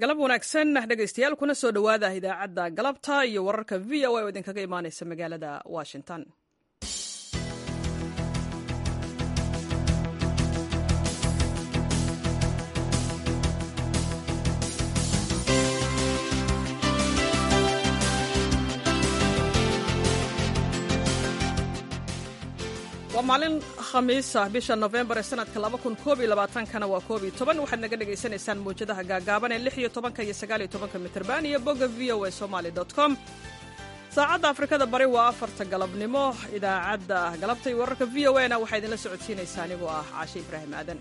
galab wanaagsan dhegaystayaal kuna soo dhowaada idaacadda galabta iyo wararka v o a oo idinkaga imaanaysa magaalada washington waa maalin khamiisa bisha nofembar ee sanadka kana waa koob iyo toban waxaad naga dhagaysanaysaan mawjadaha gaagaaban ee lix iyo tobanka iyo sagaal iyo tobanka mitrban iyo bogga v o a somaly com saacadda afrikada bari waa afarta galabnimo idaacadda galabta iyo wararka v o na waxaa idinla socodsiinaysaa anigoo ah caashe ibraahim aadan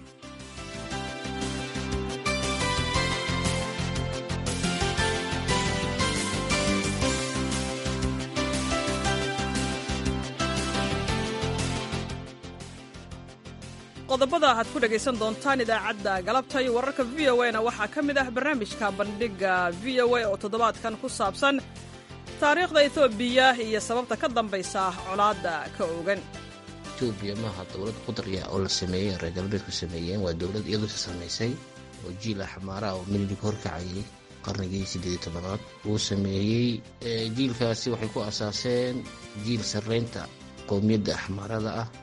qodobada aad ku dhegaysan doontaan idaacadda galabta iyo wararka v o na waxaa ka mid ah barnaamijka bandhigga v o a oo toddobaadkan ku saabsan taariikhda etoobiya iyo sababta ka dambaysa colaadda ka ogan etoobiya maaha dowlad qudarya oo la sameeyey reer galbeedku sameeyeen waa dowlad iyadoo samaysay oo jiila xamaaraha oo milig horkacayay qarnigii siddeed iyo tobanaad uu sameeyey jiilkaasi waxay ku asaaseen jiil sarraynta qowmiyadda axmaarada ah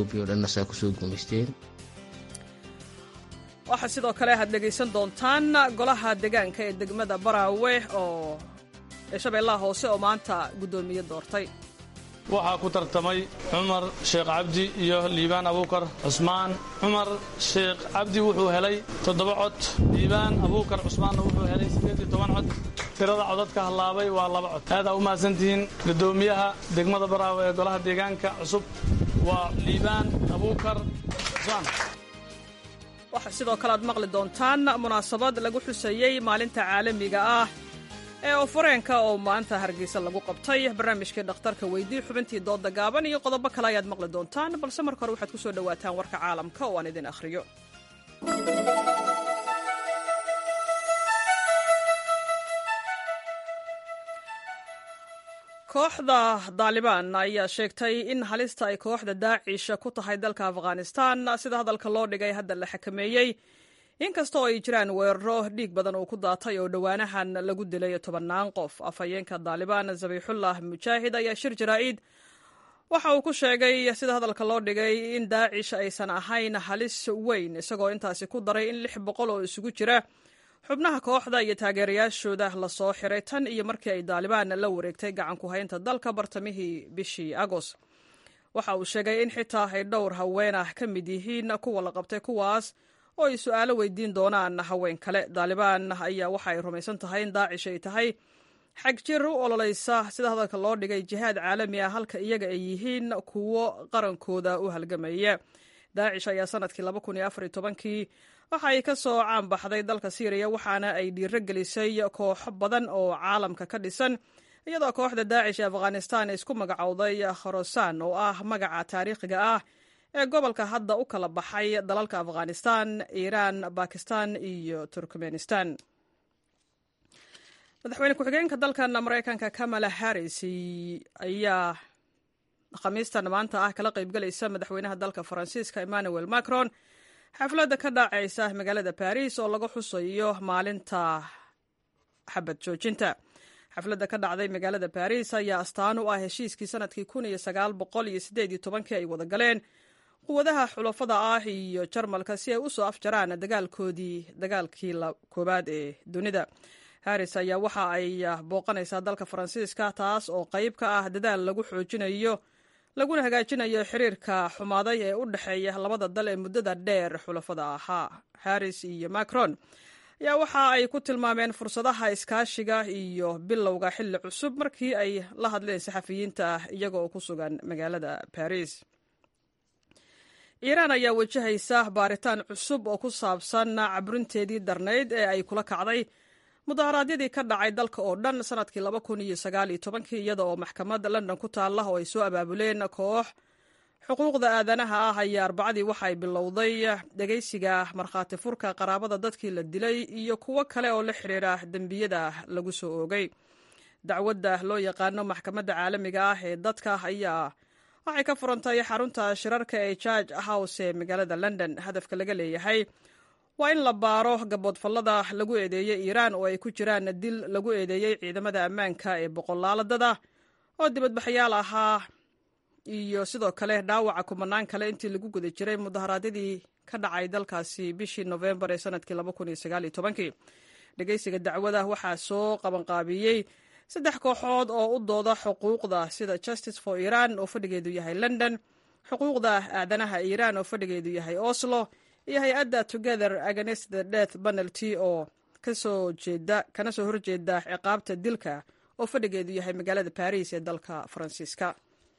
waxaa sidoo kale aad dhegaysan doontaan golaha deegaanka ee degmada baraawe oo ee shabeellaha hoose oo maanta guddoomiye doortay waxaa ku tartamay cumar sheekh cabdi iyo liibaan abuukar cusmaan cumar sheekh cabdi wuxuu helay toddoba cod liibaan abuukar cusmaanna wuxuu helay siddeed iyo toban cod tirada codadka hallaabay waa laba cod aadaa u mahadsantihiin guddoomiyaha degmada baraawe ee golaha deegaanka cusub waa liibaan abuukar cusmaan waxaa sidoo kale aad maqli doontaan munaasabad lagu xuseeyey maalinta caalamiga ah ee ofareenka oo maanta hargeysa lagu qabtay barnaamijkii dhakhtarka weydii xubintii dooda gaaban iyo qodobo kale ayaad maqli doontaan balse marka hore waxaad ku soo dhowaataan warka caalamka oo aan idin akhriyo kooxda daalibaan ayaa sheegtay in halista ay kooxda daacish ku tahay dalka afghanistan sida hadalka loo dhigay hadda la xakameeyey inkasta oo ay jiraan weeraro dhiig badan uu ku daatay oo dhowaanahan lagu dilay tobannaan qof afhayeenka daalibaan zabiixullah mujaahid ayaa shir jaraa'id waxa uu ku sheegay sida hadalka loo dhigay in daacish aysan ahayn halis weyn isagoo intaasi ku daray in lix boqol oo isugu jira xubnaha kooxda iyo taageerayaashooda lasoo xiray tan iyo markii ay daalibaan la wareegtay gacanku haynta dalka bartamihii bishii agoost waxa uu sheegay in xitaa ay dhowr haween ah ka mid yihiin kuwa la qabtay kuwaas oo ay su'aalo weydiin doonaan haween kale daalibaan ayaa waxa ay rumaysan tahay in daacish ay tahay xag jir u ololaysa sida hadalka loo dhigay jihaad caalami ah halka iyaga ay yihiin kuwo qarankooda u halgamaya daacish ayaa sanadkii kii waxa ay ka soo caanbaxday dalka syriya waxaana ay dhiiro gelisay kooxo badan oo caalamka ka dhisan iyadoo kooxda daacish ee afghanistan isku magacowday khorosaan oo ah magaca taariikhiga ah ee gobolka hadda u kala baxay dalalka afghanistan iiraan bakistan iyo turkmenistan madaxweyne ku-xigeenka dalkan maraykanka kamala harris ayaa khamiistan maanta ah kala qaybgalaysa madaxweynaha dalka faransiiska emmanuel macron xafladda ka dhacaysa magaalada baris oo laga xusayo maalinta xabad joojinta xafladda ka dhacday magaalada baris ayaa astaan u ah heshiiskii sanadkii ay wada galeen quwadaha xulafada ah iyo jarmalka si ay u soo afjaraan dagaalkoodii dagaalkii koowaad ee dunida haris ayaa waxa ay booqanaysaa dalka faransiiska taas oo qayb ka ah dadaal lagu xoojinayo laguna hagaajinayo xiriirka xumaaday ee u dhexeeya labada dal ee muddada dheer xulafada ahaa harris iyo macron ayaa waxa ay ku tilmaameen fursadaha iskaashiga iyo bilowga xilli cusub markii ay la hadleen saxafiyiinta iyaga oo ku sugan magaalada baris iiraan ayaa wajahaysa baaritaan cusub oo ku saabsan cabrinteedii darnayd ee ay kula kacday mudaharaadyadii ka dhacay dalka oo dhan sanadkii iyada oo maxkamad london ku taalla oo ay soo abaabuleen koox xuquuqda aadanaha ah ayaa arbacadii waxay bilowday dhegaysiga markhaati furka qaraabada dadkii la dilay iyo kuwo kale oo la xidhiira dembiyada lagu soo oogay dacwadda loo yaqaano maxkamadda caalamiga ah ee dadka ayaa waxay ka furantay xarunta shirarka ee george house ee magaalada london hadafka laga leeyahay waa in la baaro gaboodfallada lagu eedeeyey iiraan oo ay ku jiraan dil lagu eedeeyey ciidamada ammaanka ee boqolaaladada oo dibadbaxayaal ahaa iyo sidoo kale dhaawaca kumanaan kale intii lagu guda jiray mudaharaadyadii ka dhacay dalkaasi bishii nofembar ee sanadkii dhegeysiga dacwada waxaa soo qabanqaabiyey saddex kooxood oo u dooda xuquuqda sida justice for iran oo fadhigeedu yahay london xuquuqda aadanaha iiraan oo fadhigeedu yahay oslo iyo hay-adda together against the death penalty oo kasoo jeeda kana soo horjeeda ciqaabta dilka oo fadhigeedu yahay magaalada baris ee dalka faransiiska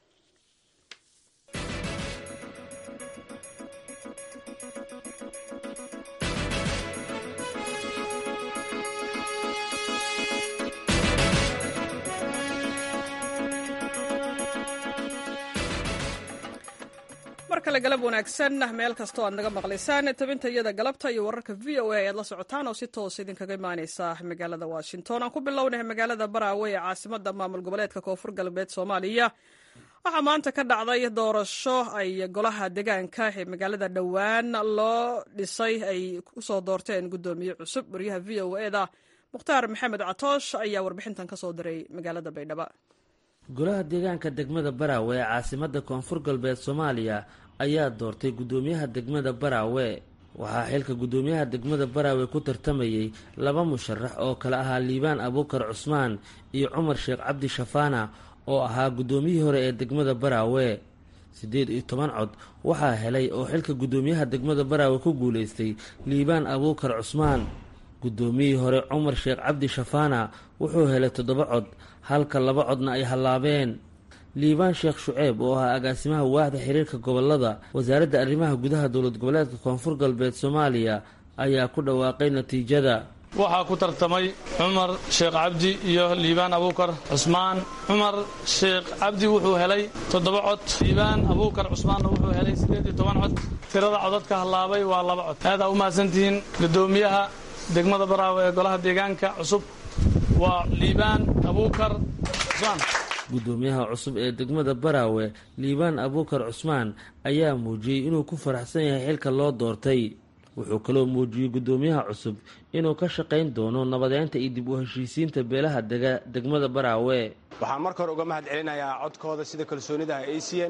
mar kale galab wanaagsan meel kastoo aad naga maqlaysaan tabinta iyada galabta iyo wararka v o a ayaad la socotaan oo si toos idinkaga imaaneysa magaalada washington aan ku bilownay magaalada baraawe ee caasimada maamul goboleedka koonfur galbeed soomaaliya waxaa maanta ka dhacday doorasho ay golaha deegaanka ee magaalada dhowaan loo dhisay ay kusoo doorteen gudoomiye cusub waryaha v o e da mukhtaar maxamed catoosh ayaa warbixintan kasoo diray magaalada baydhabo golaha deegaanka degmada baraawe ee caasimada koonfur galbeed soomaaliya ayaa doortay guddoomiyaha degmada baraawe waxaa xilka guddoomiyaha degmada baraawe ku tartamayey laba musharax oo kale ahaa liibaan abuukar cusmaan iyo cumar sheekh cabdi shafaana oo ahaa guddoomiyihii hore ee degmada baraawe siddeed iyo toban cod waxaa helay oo xilka guddoomiyaha degmada baraawe ku guulaystay liibaan abuukar cusmaan guddoomiyihii hore cumar sheekh cabdi shafaana wuxuu helay toddoba cod halka laba codna ay hallaabeen liibaan sheekh shuceeb oo ahaa agaasimaha waaxda xiriirka gobolada wasaaradda arrimaha gudaha dowlad goboleedka koonfur galbeed soomaaliya ayaa ku dhawaaqay natiijada waxaa ku tartamay cumar sheekh cabdi iyo liibaan abuukar cusmaan cumar sheekh cabdi wuxuu helay toddoba cod liibaan abuukar cusmaanna wuxuu helay siddeed iyo toban cod tirada codadka hallaabay waa laba cod aadaa u mahadsantihiin guddoomiyaha degmada baraawe ee golaha deegaanka cusub waa liibaan abuukar cusmaan guddoomiyaha cusub ee degmada baraawe liibaan abuukar cusmaan ayaa muujiyey inuu ku faraxsan yahay xilka loo doortay wuxuu kaloo muujiyey guddoomiyaha cusub inuu ka shaqayn doono nabadeynta iyo dib u heshiisiinta beelaha dega degmada baraawe waxaan marka hore uga mahad celinayaa codkooda sida kalsoonida ah ay siiyeen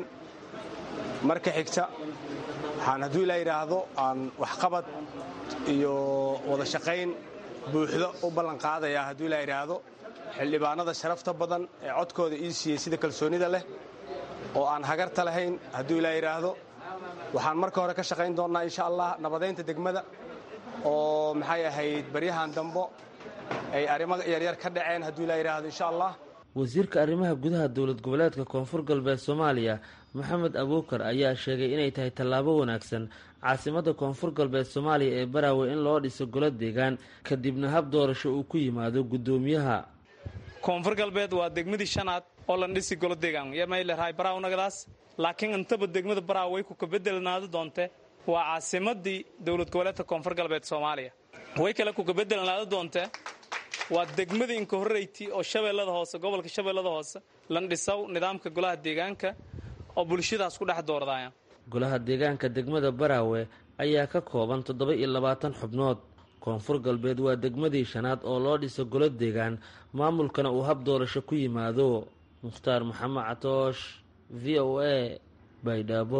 marka xigta waxaan hadduu ilaa yidhaahdo aan waxqabad iyo wada shaqayn buuxdo u ballan qaadayaa hadduu ilaa yidhaahdo xildhibaanada sharafta badan ee codkooda ii siiyey sida kalsoonida leh oo aan hagarta lahayn hadduu ilaa yidhaahdo waxaan marka hore ka shaqayn doonnaa insha allah nabadaynta degmada oo maxay ahayd baryahan dambo ay arrimo yaryar ka dhaceen hadduu ilaa yidhaahdo insha allah wasiirka arrimaha gudaha dowlad goboleedka koonfur galbeed soomaaliya maxamed abuukar ayaa sheegay inay tahay tallaabo wanaagsan caasimadda koonfur galbeed soomaaliya ee baraawe in loo dhiso golo deegaan kadibna hab doorasho uu ku yimaado guddoomiyaha koonfur galbeed waa degmadii shanaad oo lan dhisi golo deegaan ymaylehay barawnagadaas laakiin intaba degmada baraaw way ku kabedelnaado doonte waa caasimadii dowlad goboleedka koonfur galbeed soomaaliya way kale ku kabedelnaado doonte waa degmadii inka horreyti oo shabeellada hoose gobolka shabeellada hoose lan dhisaw nidaamka golaha deegaanka oo bulshadaas ku dhex doordaya golaha deegaanka degmada baraawe ayaa ka kooban toddoba iyo labaatan xubnood koonfur galbeed waa degmadii shanaad oo loo dhiso golo deegaan maamulkana uu hab doorasho ku yimaado mukhtaar maxamed catoosh v o a baydhabo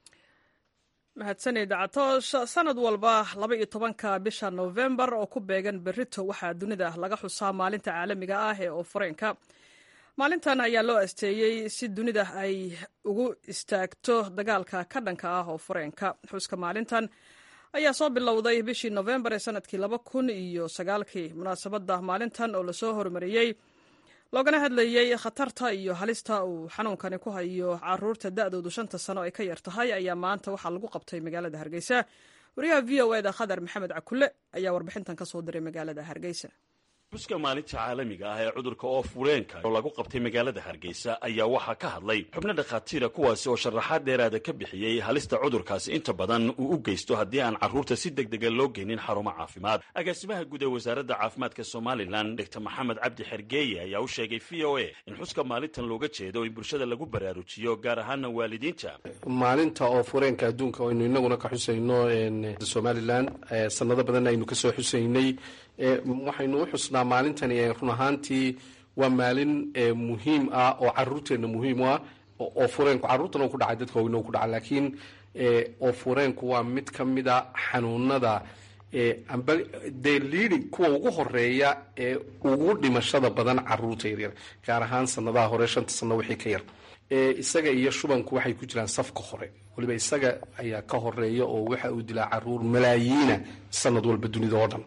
mahadsanid catoosh sanad walba laba iyo tobanka bisha nofembar oo ku beegan berito waxaa dunida laga xusaa maalinta caalamiga ah ee oofareenka maalintan ayaa loo asteeyey si dunida ay ugu istaagto dagaalka ka dhanka ah oo fareenka xuska maalintan ayaa soo bilowday bishii nofembar ee sanadkii laba kun iyo sagaalkii munaasabadda maalintan oo lasoo hormariyey loogana hadlayey khatarta iyo halista uu xanuunkani ku hayo caruurta da-doodu shanta sano ay ka yar tahay ayaa maanta waxaa lagu qabtay magaalada hargeysa wariyaha v o eda khadar maxamed cakule ayaa warbixintan kasoo diray magaalada hargeysa xuska maalinta caalamiga ah ee cudurka oofureenka oo lagu qabtay magaalada hargeysa ayaa waxaa ka hadlay xubno dhakhaatiira kuwaasi oo sharaxaad dheeraada ka bixiyey halista cudurkaasi inta badan uu u geysto haddii aan carruurta si deg dega loo geynin xarumo caafimaad agaasimaha guud ee wasaaradda caafimaadka somalilan dr maxamed cabdi xergeeye ayaa u sheegay v o a in xuska maalintan looga jeedo in bulshada lagu baraarujiyo gaar ahaana waalidiinta maalinta oofureenka adduunka aynu inaguna ka xusayno somalilan sanado badan aynu kasoo xusaynay waxaynu u xusnaa maalintani run ahaantii waa maalin muhiim ah oo caruurteenna muhiim u ah oo fureenku carruurtana ku dhacay dadka weyna ku dhaca laakiin oo fureenku waa mid ka mid a xanuunada amba dee liidi kuwa ugu horeeya ee ugu dhimashada badan caruurta yaryar gaar ahaan sanadaha hore shanta sano wixii ka yar isaga iyo shubanku waxay ku jiraan safka hore waliba isaga ayaa ka horeeya oo waxa uu dilaa caruur malaayiina sanad walba dunida oo dhan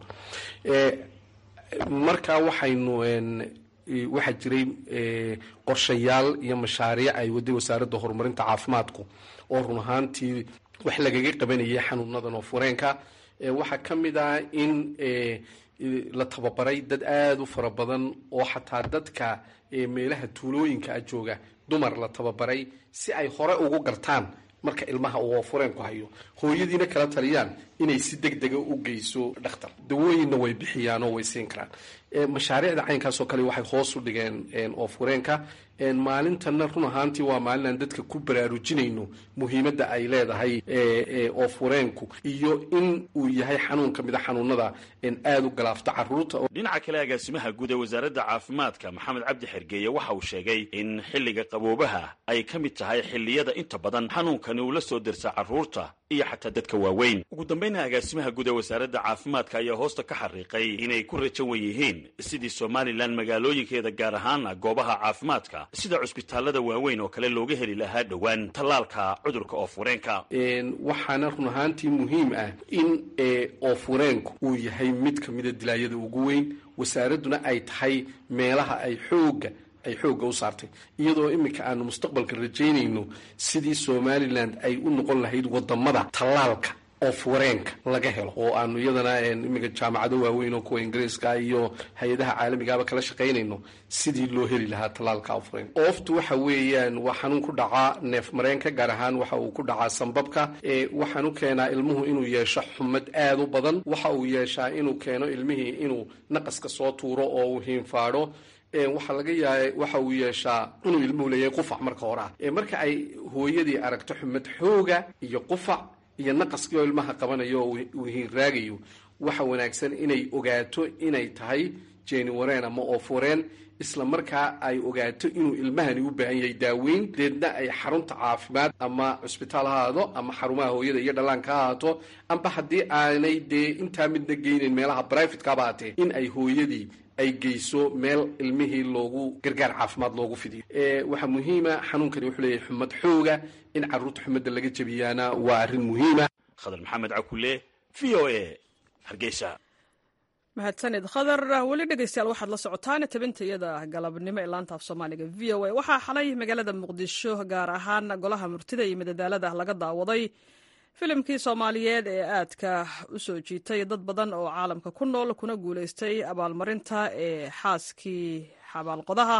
marka waxaynu waxaa jiray qorshayaal iyo mashaariic ay waday wasaaradda horumarinta caafimaadku oo run ahaantii wax lagaga qabanayay xanuunadan oo fureenka waxaa ka mid ah in la tababaray dad aada u fara badan oo xataa dadka meelaha tuulooyinka a jooga dumar la tababaray si ay hore ugu gartaan marka ilmaha uu fureenku hayo hooyadiina kala taliyaan inay si deg dega u geyso dhakhtar dawooyinna way bixiyaan oo way siin karaan mashaariicda caynkaasoo kale waxay hoos u dhigeen oo fureenka maalintanna run ahaantii waa maalin aan dadka ku baraarujinayno muhiimadda ay leedahay oo fureenku iyo in uu yahay xanuun ka mid a xanuunada aada u galaafta caruurta dhinaca kale agaasimaha guud ee wasaaradda caafimaadka maxamed cabdi xergeeye waxa uu sheegay in xilliga qaboobaha ay ka mid tahay xilliyada inta badan xanuunkani uu la soo dirsa caruurta iyo xataa dadka waaweyn ugu dambayna agaasimaha guud ee wasaaradda caafimaadka ayaa hoosta ka xariiqay inay ku rajan wan yihiin sidii somalilan magaalooyinkeeda gaar ahaana goobaha caafimaadka sida cusbitaalada waaweyn oo kale looga heli lahaa dhowaan tallaalka cudurka oofureenka waxaana run ahaantii muhiim ah in oofureenku uu yahay mid ka mida dilaayada ugu weyn wasaaradduna ay tahay meelaha ay xooga ay xoogga u saartay iyadoo iminka aanu mustaqbalka rajaynayno sidii somalilan ay u noqon lahayd wadamada tallaalka oo fureenka laga helo oo aanu iyadana iminka jaamacado waaweyn oo kuwa ingiriiska iyo hay-adaha caalamigaaba kala shaqaynayno sidii loo heli lahaa tallaalka ofureenka ooftu waxa weeyaan waa xanuun ku dhacaa neef mareenka gaar ahaan waxa uu ku dhacaa sambabka waxaan u keenaa ilmuhu inuu yeesho xumad aada u badan waxa uu yeeshaa inuu keeno ilmihii inuu naqaska soo tuuro oo uu hiinfaadho waxaa laga yaaba waxa uu yeeshaa inuu ilmuhu leeyahay qufac marka hore ah marka ay hooyadii aragto xumad xooga iyo qufac iyo naqaskii oo ilmaha qabanayo oo uu hiinraagayo waxa wanaagsan inay ogaato inay tahay jeeni wareen ama oofureen isla markaa ay ogaato inuu ilmahani u baahan yahay daaweyn deedna ay xarunta caafimaad ama cusbitaal ha ahaado ama xarumaha hooyada iyo dhallaanka ha ahaato amba haddii aanay dee intaa midna geynayn meelaha brivatekaba haatee in ay hooyadii ay geyso meel ilmihii loogu gargaar caafimaad loogu fidiyo waxaa muhiima xanuunkani wuxuu leeyahay xumad xooga in caruurta xumadda laga jebiyaana waa arrin muhiima khadar maxamed cakule v o a hargeysa mahadsanid khadar weli dhegeystayaal waxaad la socotaan tabintayada galabnimo ee laanta af soomaaliga v o a waxaa xalay magaalada muqdisho gaar ahaan golaha murtida iyo madadaalada laga daawaday filimkii soomaaliyeed ee aadka u soo jiitay dad badan oo caalamka ku nool kuna guulaystay abaalmarinta ee xaaskii xabaalqodaha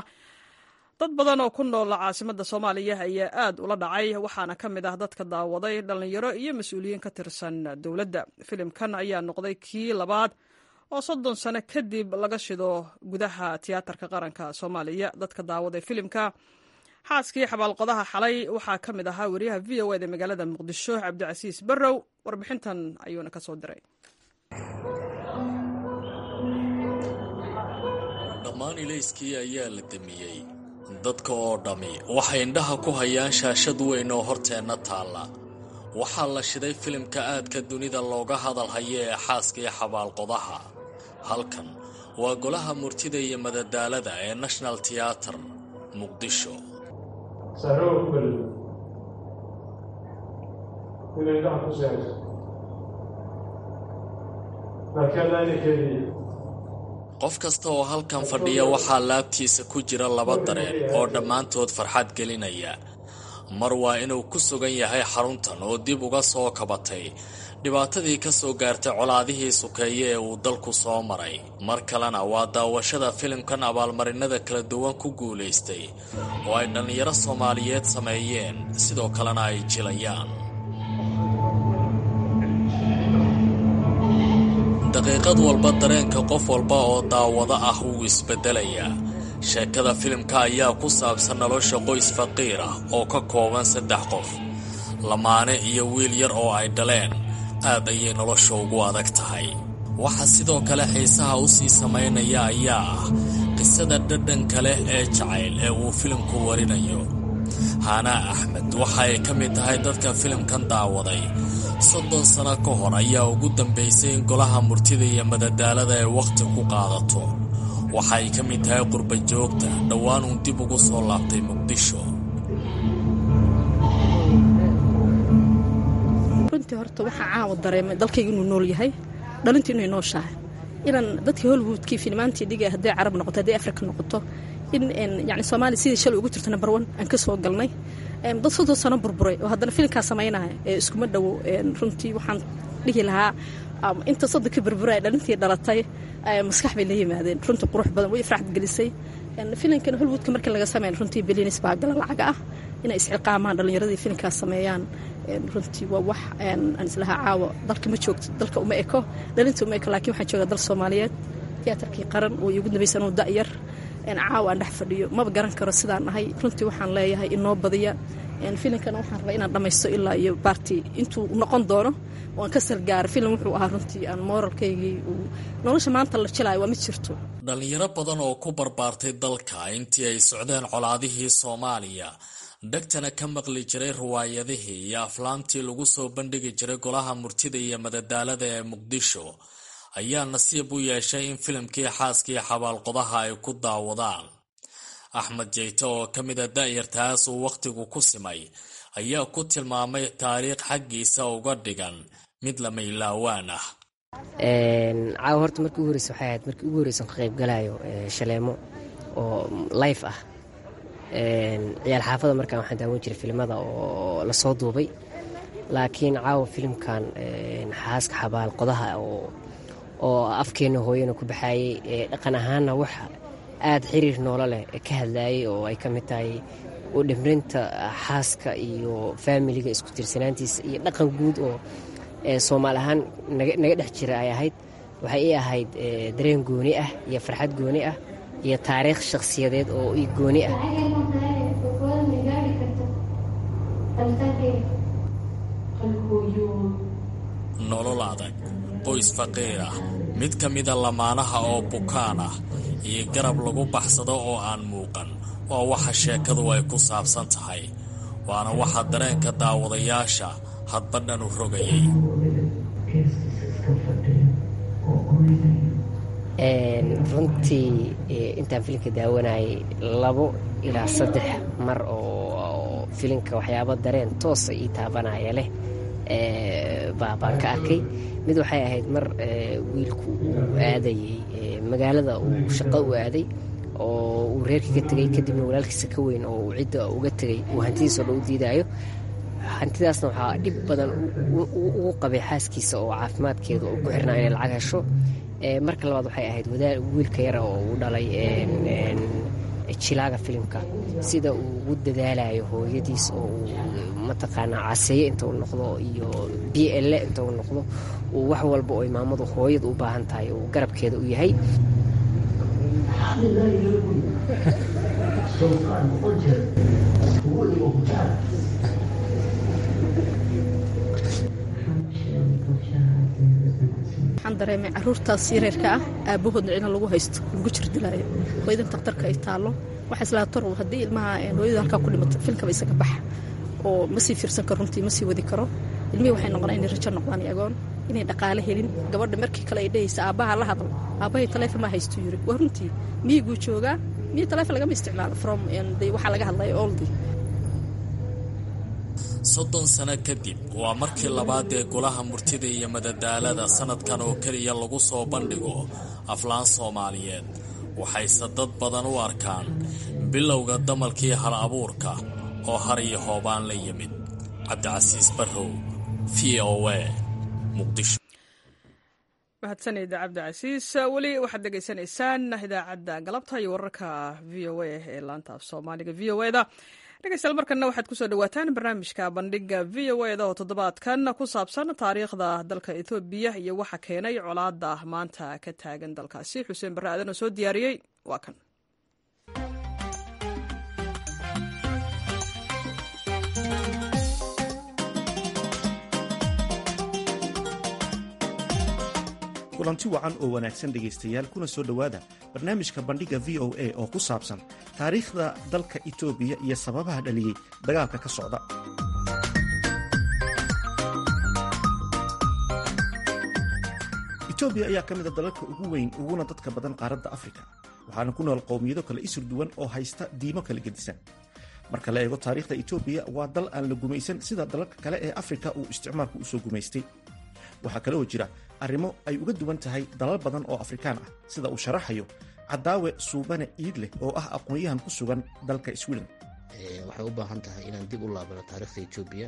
dad badan oo ku nool caasimadda soomaaliya ayaa aad ula dhacay waxaana ka mid ah dadka daawaday dhallinyaro iyo mas-uuliyiin ka tirsan dowladda filimkan ayaa noqday kii labaad oo soddon sano kadib laga shido gudaha tiyaatarka qaranka soomaaliya dadka daawaday filimka xaaskii xabaalqodaha xalay waxaa ka mid ahaa wariyaha v o eda magaalada muqdisho cabdicasiis barrow warbixintan ayuuna ka soo diray dhammaan ilayskii ayaa la damiyey dadka oo dhammi waxay indhaha ku hayaan shaashad weyn oo horteenna taalla waxaa la shiday filimka aadka dunida looga hadal hayo ee xaaskii xabaalqodaha halkan waa golaha murtida iyo madadaalada ee national tiyatar muqdisho qof kasta oo halkan fadhiya waxaa laabtiisa ku jira laba dareen oo dhammaantood farxad gelinaya mar waa inuu ku sugan yahay xaruntan oo dib uga soo kabatay dhibaatadii ka soo gaartay colaadihii sukeeye ee uu dalku soo maray mar kalena waa daawashada filimkan abaalmarinada kala duwan ku guulaystay oo ay dhallinyaro soomaaliyeed sameeyeen sidoo kalena ay jilayaan daqiiqad walba dareenka qof walba oo daawado ah wuu isbeddelayaa sheekada filimka ayaa ku saabsan nolosha qoys faqiir ah oo ka kooban saddex qof lamaane iyo wiil yar oo ay dhaleen aad ayay nolosha ugu adag tahay waxa sidoo kale xiisaha u sii samaynaya ayaa ah qisada dhadhanka leh ee jacayl ee uu filimku warinayo haanaa axmed waxa ay ka mid tahay dadka filimkan daawaday soddon sano ka hor ayaa ugu dambaysay in golaha murtida iyo madadaalada ay wakhti ku qaadato waxa ay ka mid tahay qurba joogta dhowaan uun dib ugu soo laabtay muqdisho runtii horta waxaa caawa dareemay dalkayga inuu nool yahay dhalintii inay nooshahay inaan dadkii hollywoodkii filmaantii dhigay hadday carab noqoto hadday afrika noqoto in yani soomaaliya sidii shalay ugu jirto number one aan ka soo galnay dad soddon sano burburay oo haddana filimkaa samaynaya ee iskuma dhowo runtii waxaan dhihi lahaa inta soddonka burburay dhalintii dhalatay maskax bay la yimaadeen runtii qurux badan way ifraxad gelisay filimkan hollywoodka markii laga sameyn runtii bilinis baa gala lacaga ah inay isxilqaamaan dhallinyaradii filimkaas sameeyaan runtii waa wax aan islahaa caawa dalka ma joogto dalka uma eko dhalinta uma eko laakiin waxaan joogaa dal soomaaliyeed tiyaatarkii qaran oo iigu dambaysan uu da'yar caawa aan dhex fadhiyo maba garan karo sidaan nahay runtii waxaan leeyahay inoo badiya filimkana waxaan rabaa inaan dhammaysto ilaa iyo baarti intuu noqon doono waan ka salgaara filim wuxuu ahaa runtii aan mooralkaygii uu nolosha maanta la jelaayo waa ma jirto dhallinyaro badan oo ku barbaartay dalka intii ay socdeen colaadihii soomaaliya dhegtana ka maqli jiray riwaayadihii iyo aflaantii lagu soo bandhigi jiray golaha murtida iyo madadaalada ee muqdisho ayaa nasiib u yeeshay in filimkii xaaskii xabaalqodaha ay ku daawadaan axmed jeyte oo ka mida da'yartaas uu wakhtigu ku simay ayaa ku tilmaamay taariikh xaggiisa uga dhigan mid lama ilaawaan ah caawa horta markii ugu horeysa waxay ahayd markii ugu horeysan ka qaybgalayo shaleemo oo life ah ciyaal xaafada markaan waxaan daawan jiray filimada oo lasoo duubay laakiin caawa filimkan xaaska xabaal qodaha oo afkeenna hooyana ku baxaayey dhaqan ahaanna wax aada xiriir noolo leh ka hadlaayay oo ay ka mid tahay u dhimrinta xaaska iyo faamiliga isku tirsanaantiisa iyo dhaqan guud oo soomaali ahaan naga dhex jira ay ahayd waxay ii ahayd dareen gooni ah iyo farxad gooni ah iyo taariikh shakhsiyadeed oo ii gooni ah nolol adag qoys faqiir ah mid ka mida lamaanaha oo bukaan ah iyo garab lagu baxsado oo aan muuqan waa waxa sheekadu ay ku saabsan tahay waana waxa dareenka daawadayaasha hadba dhan u rogayay runtii intaan filimka daawanayay labo ilaa saddex mar oo filimka waxyaabo dareen toosa ii taabanaya leh baan ka arkay mid waxay ahayd mar wiilku uu aadayey magaalada uu shaqo u aaday oo uu reerkii ka tegay kadibna walaalkiisa ka weyn oo uu cidda uga tegay uu hantidiisao dhan u diidaayo hantidaasna waxaa dhib badan ugu qabay xaaskiisa oo caafimaadkeedu ku xirnaa inay lacag hesho marka labaad waxay ahayd wiilka yara oo uu dhalay jilaaga filimka sida uu ugu dadaalayo hooyadiis oo uu mataqaanaa caseeye inta uu noqdo iyo b l inta uu noqdo uu wax walba oo maamadu hooyada u baahan tahay uu garabkeeda u yahay waxaan dareemay caruurtaas yareerka ah aabbahoodna cina lagu haysto lagu jirdilaayo hooyadan takhtarka ay taallo waxaa islaa torow haddii ilmaha hooyada halkaa ku dhimato filkaba isaga baxa oo ma sii fiirsan karo runtii ma sii wadi karo ilmihii waxay noqonaa inay rajo noqdaan agoon inay dhaqaale helin gabadha markii kale ay dhahaysa aabbaha la hadlo aabbahay taleefon maa haystuu yiri waa runtii miyiguu joogaa miyi taleefon lagama isticmaalo from waxaa laga hadlaya oldi soddon sano kadib waa markii labaad ee golaha murtida iyo madadaalada sanadkan oo keliya lagu soo bandhigo aflaan soomaaliyeed waxayse dad badan u arkaan bilowga damalkii hal abuurka oo har iyo hoobaan la yimid cabdicasiis barrow v o a muqdisho mahadsanid cabdicasiis weli waxaad dhegaysanaysaan idaacadda galabta iyo wararka v o a ee laanta af soomaaliga v o eda dhegeystayaal markana waxaad kusoo dhawaataan barnaamijka bandhiga v o eda oo toddobaadkan ku saabsan taariikhda dalka ethoobiya iyo waxa keenay colaada maanta ka taagan dalkaasi xuseen barre aadan oo soo diyaariyey waa kan kulanti wacan oo wanaagsan dhegaystayaal kuna soo dhowaada barnaamijka bandhigga v o a oo ku saabsan taariikhda dalka etoobiya iyo sababaha dhaliyey dagaalka ka socda etoobiya ayaa ka mida dalalka ugu weyn uguna dadka badan qaaradda afrika waxaana ku nool qowmiyado kale isur duwan oo haysta diimo kala gedisan marka la eego taariikhda etoobiya waa dal aan la gumaysan sida dalalka kale ee afrika uu isticmaalku usoo gumaystay waxaa kale oo jira arrimo ay uga duwan tahay dalal badan oo afrikaan ah sida uu sharaxayo cadaawe suubane iidleh oo ah aqoon-yahan ku sugan dalka sweden waxay u baahan tahay inaan dib u laabano taariikhda etoobiya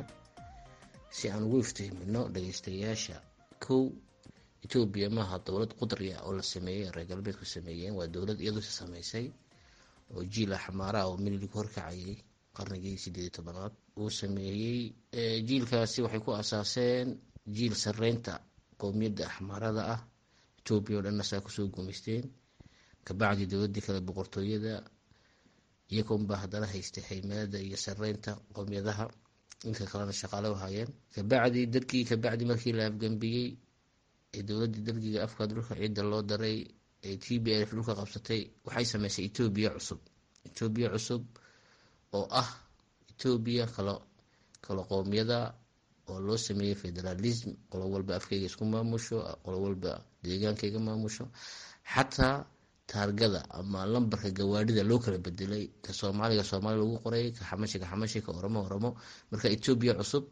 si aan ugu iftiimino dhagaystayaasha kow etoobiya maaha dowlad qudri ah oo la sameeyey reer galbeedku sameeyeen waa dowlad iyadusi samaysay oo jiila xamaaraha oo mililig horkacayay qarnigii sideed iyo tobanaad uu sameeyey jiilkaasi waxay ku asaaseen jiil sareynta qowmiyadda axmaarada ah etoobiya oo dhanna saa kusoo gumaysteen kabacdii dowladii kale boqortooyada iyagoonbaa haddana haystay haymanada iyo sareynta qowmiyadaha inka kalena shaqaale u hayeen kabacdii dadkii kabacdi markii la afgambiyey ee dowladii dalgiga afka dhulka ciidda loo daray ee t b f dhulka qabsatay waxay sameysay etoobiya cusub etoobiya cusub oo ah etoobiya kalo kalo qowmiyada oo loo sameeyey federalism qolo walba afkayga isku maamusho qolo walba deegaankayga maamusho xataa taargada ama lambarka gawaadhida loo kala bedelay ka soomaaliga soomaali lagu qoray ka xamashi ka xamashi ka oromo oromo marka etoobiya cusub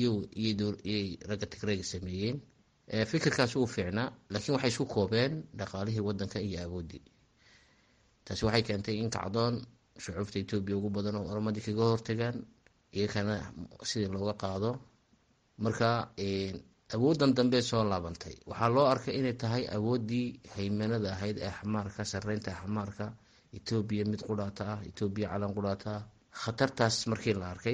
iyiyay ragga tigrayga sameeyeen fikirkaas uu fiicnaa laakiin waxay isku koobeen dhaqaalihii wadanka iyo awoodii taasi waxay keentay in kacdoon shucuubta etoobiya ugu badan oo oromadii kaga hortagaan iyakana sidii looga qaado marka awoodan dambe soo laabantay waxaa loo arkay inay tahay awoodii haymanada ahayd ee axmaarka sareynta axmaarka etoobiya mid qudhaata ah etoobiya calan qudhaata ah khatartaas markii la arkay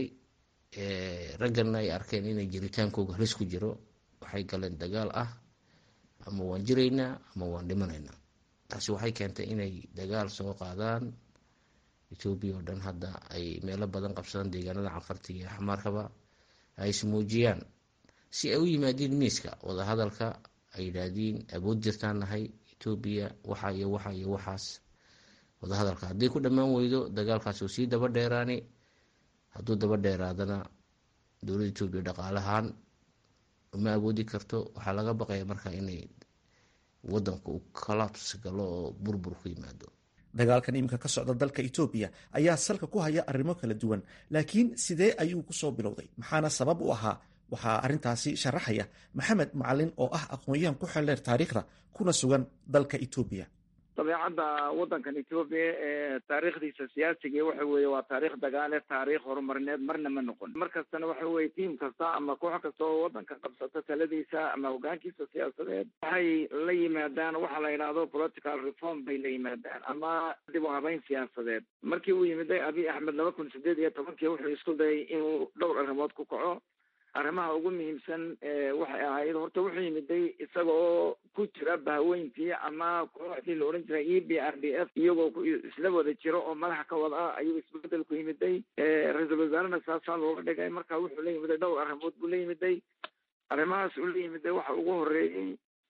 raggana ay arkeen inay jiritaankooga halis ku jiro waxay galeen dagaal ah ama waan jiraynaa ama waan dhimanaynaa taasi waxay keentay inay dagaal soo qaadaan etoobiya oo dhan hadda ay meelo badan qabsadaan deegaanada canfarta iyo axmaarkaba ay ismuujiyaan si ay u yimaadiin miiska wadahadalka ay yidhaahdiin awood jirtaan nahay etoobiya waxa iyo waxa iyo waxaas wadahadalka haddii ku dhammaan weydo dagaalkaas uu sii daba dheeraani hadduu daba dheeraadana dowladda etoobiya dhaqaalahaan uma awoodi karto waxaa laga baqaya marka inay wadanku u collabs galo oo burbur ku yimaado dagaalkan iminka ka socda dalka etoobiya ayaa salka ku haya arrimo kala duwan laakiin sidee ayuu kusoo bilowday maxaana sabab u ahaa waxaa arrintaasi sharaxaya maxamed macalin oo ah aqoon-yahan ku xeldheer taariikhda kuna sugan dalka etoobiya dabeecadda waddankan etoobiya ee taariikhdiisa siyaasiga waxa weeye waa taariikh dagaale taariikh horumarineed marna ma noqon mar kastana waxa weeye tiim kasta ama koox kasta oo waddanka qabsata taladiisa ama hogaankiisa siyaasadeed waxay la yimaadaan waxa la yidhaahdo political reform bay la yimaadaan ama dib u habeyn siyaasadeed markii uu yimiday abiy axmed laba kun sideed iyo tobankii wuxuu isku dayay inuu dhowr arrimood ku kaco arrimaha ugu muhiimsan waxay ahayd horta wuxuu yimiday isaga oo ku jira bahweyntii ama kooxdii la odhan jiray e b r d f iyagoo isla wada jiro oo madaxa ka wada ah ayuu isbedel ku yimiday ra-iisul wasaarena saasaa looga dhigay marka wuxuu la yimiday dhowr arrimood buu la yimiday arrimahaas uu la yimiday waxa ugu horeeyey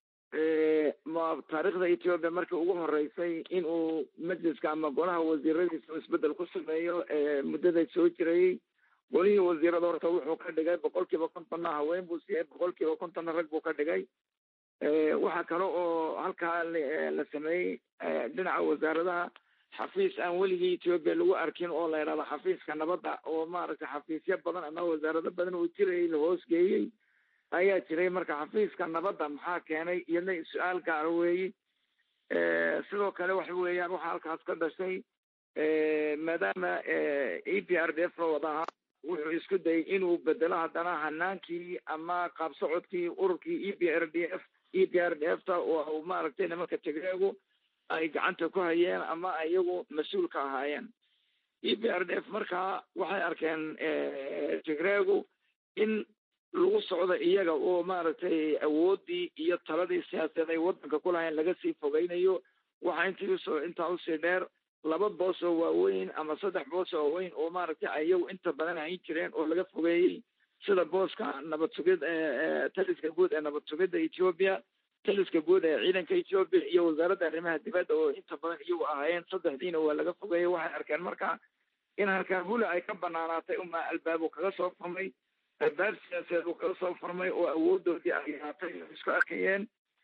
taariikhda ethiopia markii ugu horeysay inuu majliska ama golaha wasiiradiisa isbedel ku sameeyo muddada soo jirayey golihii wasiirada horta wuxuu ka dhigay boqol kiiba kontonna haween buu siiyey boqol kiiba kontonna rag buu ka dhigay waxaa kale oo halkaa la sameeyey dhinaca wasaaradaha xafiis aan weligii ethiopia lagu arkin oo la yidhahdo xafiiska nabadda oo maaragtay xafiisyo badan ama wasaarado badan uu jirayay la hoosgeeyey ayaa jiray marka xafiiska nabadda maxaa keenay iyadna su-aal gaara weeyi sidoo kale waxa weeyaan waxaa halkaas ka dhashay maadaama e p r d f la wada ahaa wuxuu isku dayay inuu bedelo haddana hanaankii ama qaabsocodkii ururkii e b r d f e b r d f ta oo maaragtay nimanka tigreegu ay gacanta ku hayeen ama iyagu mas-uul ka ahaayeen e b r d f markaa waxay arkeen tigreegu in lagu socdo iyaga oo maaragtay awooddii iyo taladii siyaasadeed ay waddanka ku lahayn laga sii fogeynayo waxaa intii usoo intaa usii dheer laba boos oo waaweyn ama saddex boos oo waaweyn oo maaragtay ayagu inta badan hayn jireen oo laga fogeeyey sida booska nabad sugid taliska guud ee nabad sugidda ethiopia taliska guud ee ciidanka ethiopia iyo wasaaradda arrimaha dibadda oo inta badan iyagu ahaayeen saddexdiina waa laga fogeeyey waxay arkeen marka in halkaabula ay ka banaanaatay uma albaabu kaga soo furmay albaab siyaasadeed uu kaga soo furmay oo awoodoodii ay yaatay isku arkayeen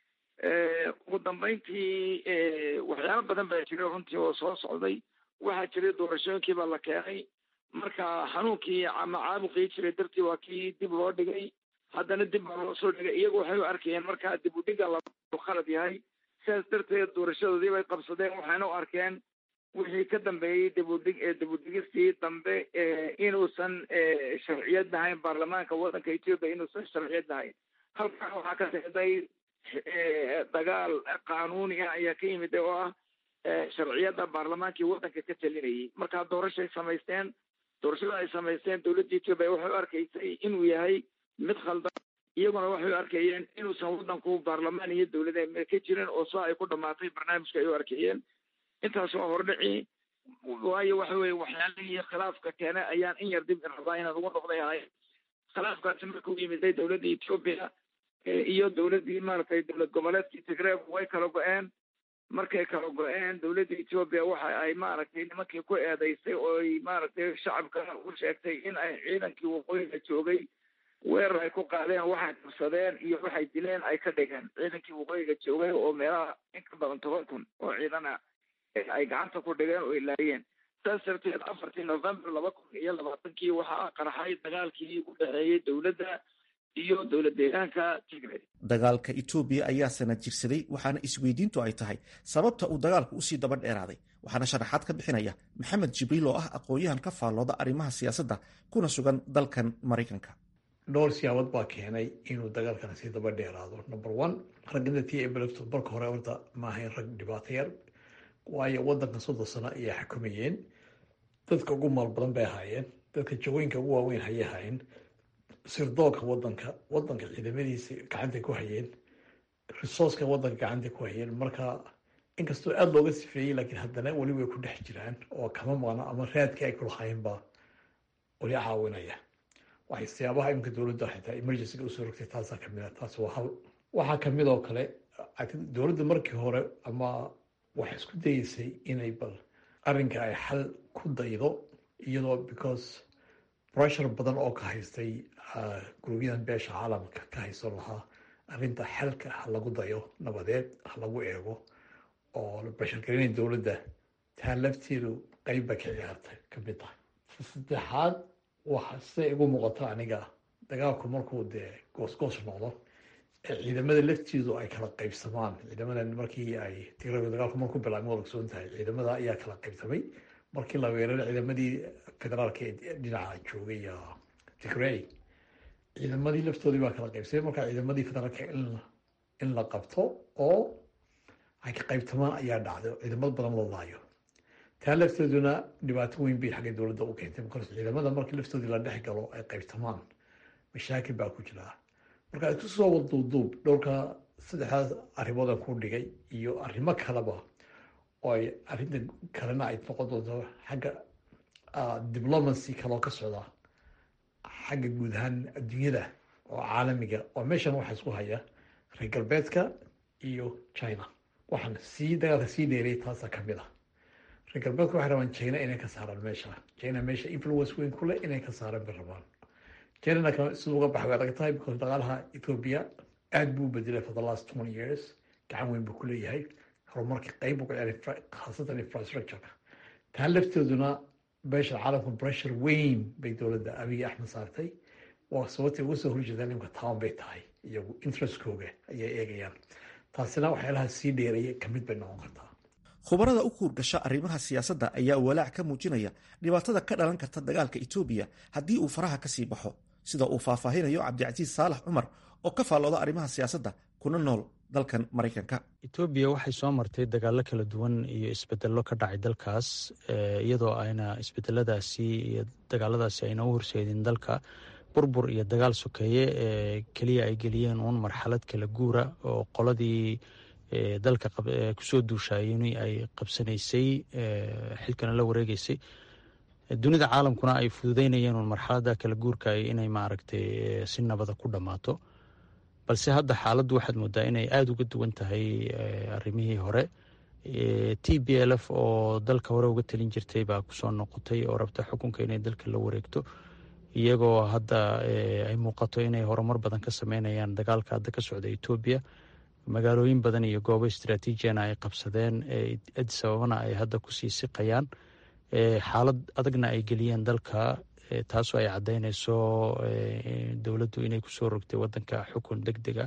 ugu dambeyntii waxyaalo badan baa jiray runtii oo soo socday waxaa jiray doorashooyinkii baa la keenay marka xanuunkii ama caabuqii jiray dartii waa kii dib loo dhigay haddana dib baa loo soo dhigay iyagu waxay u arkayeen markaa dib u dhiga la khalad yahay sidaas darteed doorashadoodii bay qabsadeen waxayna u arkeen wixii ka dambeeyey dibudhig dibudhigistii dambe inuusan sharciyad lahayn baarlamaanka waddanka ethiopia inuusan sharciyad lahayn halkaa waxaa ka sexday dagaal qaanuuni ah ayaa ka yimid oo ah sharciyadda baarlamaankii waddanka ka talinayay markaa doorashay samaysteen doorashada ay samaysteen dowladda ethiopia waxay u arkaysay inuu yahay mid khaldan iyaguna waxay u arkayeen inuusan waddanku baarlamaan iyo dowlada ka jirin oo soo ay ku dhamaatay barnaamijka ay u arkayeen intaas waa hordhici waayo waxa weye waxyaalihii khilaafka keene ayaan in yar dib rabaa inaan ugu noqday ahay khilaafkaasi markuu yimiday dowladda ethiopia iyo dowladdii maaragtay dowlad goboleedkii tigreeg way kala go-een markay kala go-een dowladda ethiopia waxa ay maaragtay nimankii ku eedeysay oo ay maaragtay shacabka u sheegtay in ay ciidankii waqooyiga joogay weerar ay ku qaadeen waxay qabsadeen iyo waxay dileen ay ka dhigeen ciidankii waqooyiga joogay oo meelaha in ka badan toban kun oo ciidan ah ay gacanta ku dhigeen oo ilaayeen saas darteed afartii november laba kun iyo labaatankii waxaa qarxay dagaalkii u dhexeeyey dowladda iyo dowlad deegaanka tigray dagaalka etoobiya ayaa sanad jirsaday waxaana isweydiintu ay tahay sababta uu dagaalku usii daba dheeraaday waxaana sharaxaad ka bixinaya maxamed jibriil oo ah aqoon-yahan ka faallooda arrimaha siyaasadda kuna sugan dalkan maraykanka dhowr siyaabood baa keenay inuu dagaalkan sii daba dheeraado number one ragginta t eblefto marka hore horta ma ahayn rag dhibaato yar waayo waddanka soddon sano ayay xukumayeen dadka ugu maal badan bay ahaayeen dadka jagooyinka ugu waaweyn hayay ahaayeen sirdoonka waddanka waddanka ciidamadiisa gacantay ku hayeen resourceka waddanka gacantay ku hayeen marka inkastoo aada looga sifeeyey laakiin haddana weli way ku dhex jiraan oo kama maqno ama raadkii ay kulahaynba weli caawinaya waxay siyaabaha imika dowladda xitaa emergencyga usoo rogtay taasaa kamid ah taas waa hal waxaa kamid oo kale dowladda markii hore ama waxay isku dayeysay inay bal arrinka ay xal ku daydo iyadoo because pressure badan oo ka haystay gurubyadan beesha caalamka ka hayso lahaa arrinta xalka ha lagu dayo nabadeed ha lagu eego oo la bashargelinaya dowladda taa lafteedu qeyb bay ka ciyaartay kamid tahay saddexaad waxa siday igu muuqato aniga dagaalku markuu dee goosgoos noqdo ee ciidamada laftiidu ay kala qaybsamaan ciidamadan markii ay tigrada dagaalku markuu bilaabmay waa ogsoon tahay ciidamada ayaa kala qaybsamay markii la weeraray ciidamadii federaalka ee dhinaca joogay tigrey ciidamadii laftoodii baa kala qaybsamay marka ciidamadii federaalka in la qabto oo ay ka qaybtamaan ayaa dhacday ciidamad badan loo laayo taa lafteeduna dhibaato weyn bay xagga dowladda u keentay markaas ciidamada markii laftoodii la dhex galo ay qaybtamaan mashaakil baa ku jira marka isku soo waduuduub dhowrka saddexdaas arrimoodan ku dhigay iyo arrimo kaleba oo ay arrinta kalena ay noqon doonto xagga diplomacy kaloo ka socda xagga guud ahaan adduunyada oo caalamiga oo meeshan waxaa isku haya reer galbeedka iyo china waxaan sii dagaalka sii dheerayay taasaa kamid ah reer galbeedku waxay rabaan china inay ka saaraan meesha china meesha influence weyn ku leh inay ka saaraan bay rabaan chinana siduu uga baxay way adag tahay because dhaqaalaha ethiopia aad buu u bedelay for the last twenty years gacan weyn buu ku leeyahay horumarkii qeyb buu ku ciyaaray khaasatan infrastructureka taa lafteeduna beesha caalamka pressure weyn bay dowladda abiy axmed saartay waa sababtay uga soo horjeedaan nimka town bay tahay iyagu interestkooga ayay eegayaan taasina waxyaalaha sii dheeraya kamid bay noqon kartaa khubarada u kuurgasha arrimaha siyaasadda ayaa walaac ka muujinaya dhibaatada ka dhalan karta dagaalka etoobiya haddii uu faraha ka sii baxo sida uu faahfaahinayo cabdicasiis saalax cumar oo ka faallooda arrimaha siyaasadda kuna nool dalkan maraykanka etoobiya waxay soo martay dagaallo kala duwan iyo isbedello ka dhacay dalkaas iyadoo ayna isbedeladaasi iyo dagaaladaasi ayna u horseedin dalka burbur iyo dagaal sokeeye ee keliya ay geliyeen uun marxalad kala guura oo qoladii dalka kusoo duushayeni ay qabsanaysay xilkana la wareegeysay dunida caalamkuna ay fududeynayeen uun marxalada kala guurka inay maaragtay si nabada ku dhammaato balse hadda xaaladdu waxaad moodaa inay aada uga duwan tahay arrimihii hore t b l f oo dalka hore uga talin jirtay baa kusoo noqotay oo rabta xukunka inay dalka la wareegto iyagoo hadda ay muuqato inay horumar badan ka sameynayaan dagaalka hadda ka socda etoobiya magaalooyin badan iyo goobo istraatiijiyana ay qabsadeen adis ababana ay hadda kusii siqayaan xaalad adagna ay geliyeen dalka taasoo ay caddeynayso dowladdu inay kusoo rogtay wadanka xukun deg dega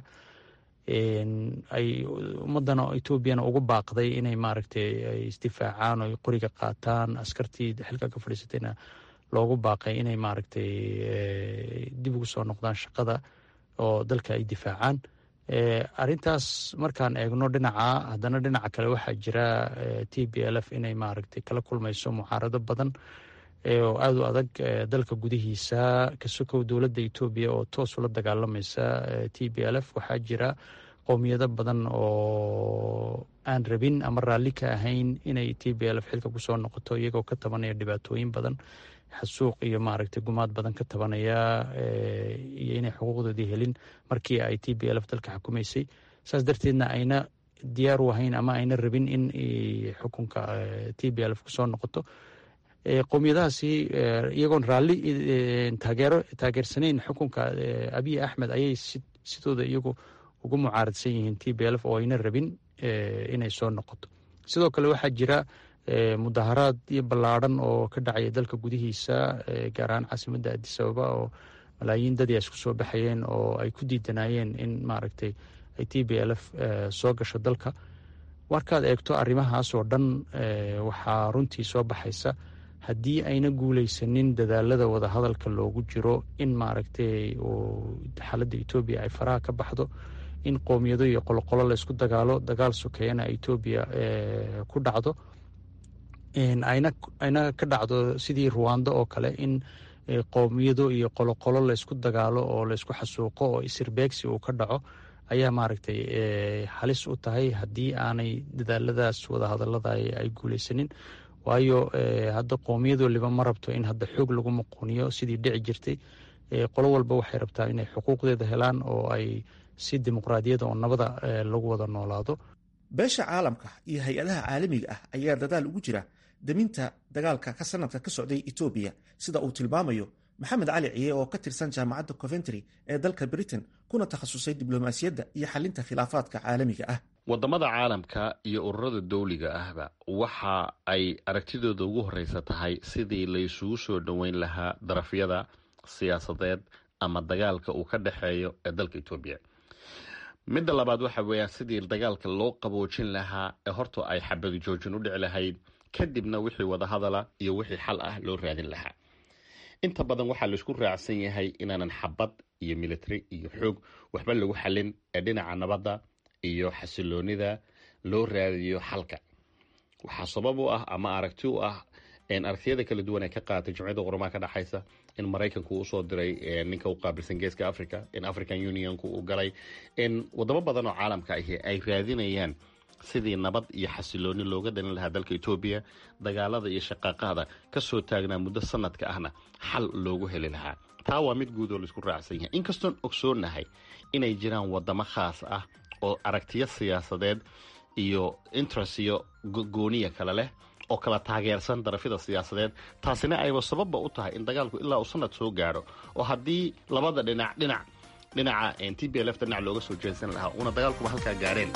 ay ummadana etoobiyana ugu baaqday inay maaragtay ay isdifaacaan oo qoriga qaataan askartii xilka ka fadhiisatayna loogu baaqay inay maaragtay dib ugu soo noqdaan shaqada oo dalka ay difaacaan arintaas markaan eegno dhinaca haddana dhinaca kale waxaa jira t b l f inay maaragtay kala kulmayso mucaarado badan oo aada u adag dalka gudihiisa kasokow dowladda etoobiya oo toos ula dagaalamaysa t b l f waxaa jira qowmiyado badan oo aan rabin ama raalli ka ahayn inay t b l f xilka kusoo noqoto iyagoo ka tabanaya dhibaatooyin badan xasuuq iyo maaragtay gumaad badan ka tabanaya iyo inay xuquuqdoodii helin markii ay t b l f dalka xukumaysay saas darteedna ayna diyaar u ahayn ama ayna rabin in xukunka t b l f kusoo noqoto qowmiyadahaasi iyagoon raalli taageero taageersanayn xukunka abiy axmed ayay sidooda iyagu ugu mucaaradsan yihiin t b l f oo ayna rabin inay soo noqoto sidoo kale waxaa jira mudaharaad iyo ballaadhan oo ka dhacaya dalka gudihiisa gaar ahaan caasimadda adis ababa oo malaayiin dadii isku soo baxayeen oo ay ku diidanayeen in maaragtay ay t b l f soo gasho dalka markaad eegto arrimahaas oo dhan waxaa runtii soo baxaysa haddii ayna guuleysanin dadaalada wadahadalka loogu jiro in maaragtay xaaladda etoobiya ay faraha ka baxdo in qowmiyado iyo qoloqolo laysku dagaalo dagaal sokeeyana etoobiya ku dhacdo ayna ka dhacdo sidii ruwando oo kale in qowmiyado iyo qoloqolo laysku dagaalo oo laysku xasuuqo oo isirbeegsi uu ka dhaco ayaa maaragtay halis u tahay haddii aanay dadaaladaas wadahadalada ay guuleysanin waayo hadda qowmiyad waliba ma rabto in hadda xoog lagu muquuniyo sidii dhici jirtay qolo walba waxay rabtaa inay xuquuqdeeda helaan oo ay si dimuqraadiyada oo nabada lagu wada noolaado beesha caalamka iyo hay-adaha caalamiga ah ayaa dadaal ugu jira deminta dagaalka ka sanadka ka socday etoobiya sida uu tilmaamayo maxamed cali ciye oo ka tirsan jaamacadda coventry ee dalka britain kuna takhasusay diblomaasiyadda iyo xalinta khilaafaadka caalamiga ah wadamada caalamka iyo ururada dowliga ahba waxa ay aragtidooda ugu horeysa tahay sidii laysugu soo dhoweyn lahaa darafyada siyaasadeed ama dagaalka uu ka dhexeeyo ee dalka etoobiya midda labaad waxa weeyaan sidii dagaalka loo qaboojin lahaa ee horta ay xabadu joojin u dhici lahayd kadibna wixii wadahadala iyo wixii xal ah loo raadin lahaa inta badan waxaa laisku raacsan yahay inaanan xabad iyo military iyo xoog waxba lagu xalin ee dhinaca nabadda iyo xasiloonida loo raadiyo xalka waxaa sabab u ah ama aragti u ah aragtiyada kala duwan ee ka qaatay jumciyadda qurmaha ka dhexaysa in maraykanku usoo diray ninka u qaabilsan geeska africa in african unionku uu galay in wadamo badan oo caalamka ahi ay raadinayaan sidii nabad iyo xasilooni looga dhalin lahaa dalka etoobiya dagaalada iyo shaqaaqada kasoo taagnaa muddo sanadka ahna xal loogu heli lahaa taa waa mid guud oo laisku raacsan yahay inkastoon ogsoonahay inay jiraan wadamo khaas ah oo aragtiyo siyaasadeed iyo interest iyo gooniya kale leh oo kala taageersan darafyada siyaasadeed taasina ayba sababba u tahay in dagaalku ilaa uu sanad soo gaadho oo haddii labada dhinac dhinac dhinaca t b lf dhinac looga soo jeedsan lahaa uuna dagaalkuba halkaa gaareen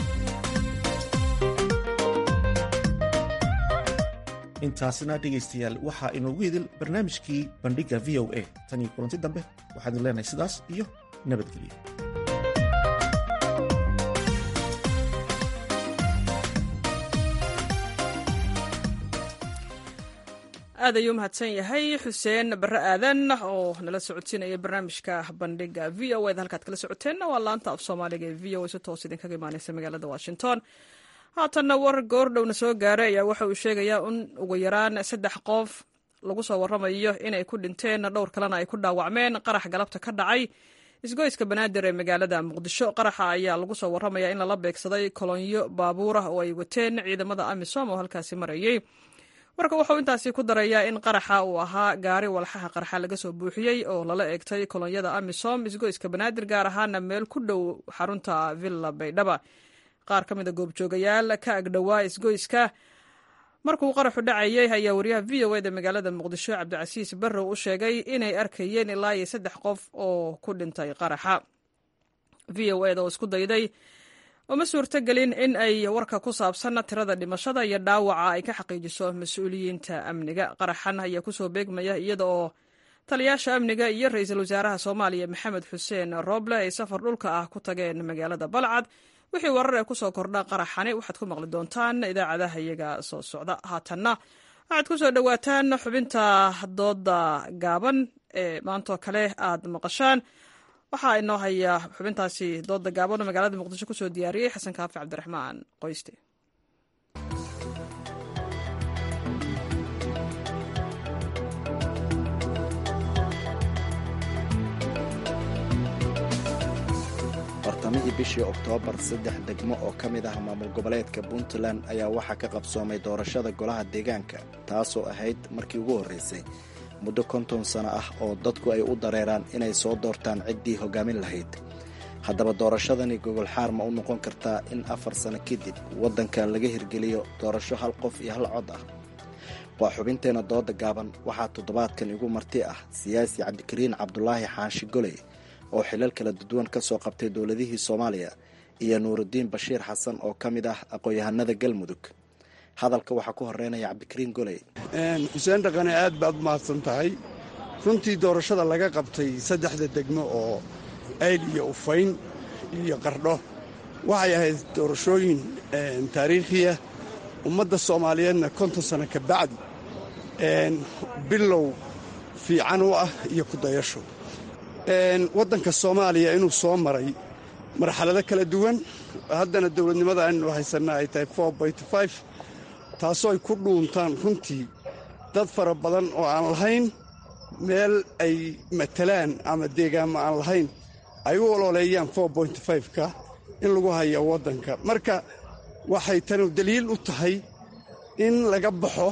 intaasna dhegaystayaal waxaa inoogu idil barnaamijkii bandhigga v o a tan iyo kulanti dambe waxaan idin leenahay sidaas iyo nabadgelyo aad ayuu mahadsan yahay xuseen bare aadan oo nala socodsiinaya barnaamijka bandhiga v o eda halkaad kala socoteenna waa laanta af soomaaliga ee v o a si toos idinkaga imaaneysa magaalada washington haatanna war goordhowna soo gaaray ayaa waxa uu sheegayaa in ugu yaraan saddex qof lagu soo waramayo inay ku dhinteen dhowr kalena ay ku dhaawacmeen qarax galabta ka dhacay isgoyska banaadir ee magaalada muqdisho qaraxa ayaa lagu soo waramaya in lala beegsaday kolonyo baabuurah oo ay wateen ciidamada amisom oo halkaasi marayay marka wuxuu intaasi ku darayaa in qaraxa uu ahaa gaari walxaha qarxa laga soo buuxiyey oo lala eegtay kolonyada amisom isgoyska banaadir gaar ahaana meel ku dhow xarunta villa baydhaba qaar ka mida goobjoogayaal ka agdhowaa isgoyska markuu qaraxu dhacayay ayaa wariyaha v o eda magaalada muqdisho cabdicasiis barrow u sheegay inay arkayeen ilaa iyo saddex qof oo ku dhintay qaraxa v o eda oo isku dayday uma suurtogelin in ay warka ku saabsan tirada dhimashada iyo dhaawaca ay ka xaqiijiso mas-uuliyiinta amniga qaraxan ayaa kusoo beegmaya iyada oo taliyaasha amniga iyo ra-iisul wasaaraha soomaaliya maxamed xuseen rooble ay safar dhulka ah ku tageen magaalada balcad wixii warar ee kusoo kordha qaraxani waxaad ku maqli doontaan idaacadaha iyaga soo socda haatanna waxaad ku soo dhowaataan xubinta dooda gaaban ee maantoo kale aad maqashaan waxaa inoo haya xubintaasi dooda gaaban oo magaalada muqdisho kusoo diyaariyey xasan kaafi cabdiraxmaan qoyste bartamihii bishii oktoobar saddex degmo oo ka mid ah maamul goboleedka puntland ayaa waxaa ka qabsoomay doorashada golaha deegaanka taasoo ahayd markii ugu horraysay muddo konton sano ah oo dadku ay u dareeraan inay soo doortaan ciddii hoggaamin lahayd haddaba doorashadani gogolxaar ma u noqon kartaa in afar sano kadib waddanka laga hirgeliyo doorasho hal qof iyo hal cod ah waa xubinteenna dooda gaaban waxaa toddobaadkan igu marti ah siyaasi cabdikariin cabdulaahi xaashi goley oo xilal kala duwan ka soo qabtay dowladihii soomaaliya iyo nuurudiin bashiir xasan oo ka mid ah aqoon-yahanada galmudug hadalka waxaa ku horeynaya cabdikariin goley xuseen dhaqane aad baad mahadsan tahay runtii doorashada laga qabtay saddexda degmo oo ayl iyo ufayn iyo qardho waxay ahayd doorashooyin taariikhiya ummadda soomaaliyeedna konton sano ka bacdi bilow fiican u ah iyo kudayasho waddanka soomaaliya inuu soo maray marxalado kala duwan haddana dowladnimada aynu haysanna ay tahay taasoo ay ku dhuuntaan runtii dad fara badan oo aan lahayn meel ay matalaan ama deegaanma aan lahayn ay u ololeeyaan ka in lagu hayo waddanka marka waxay tanu daliil u tahay in laga baxo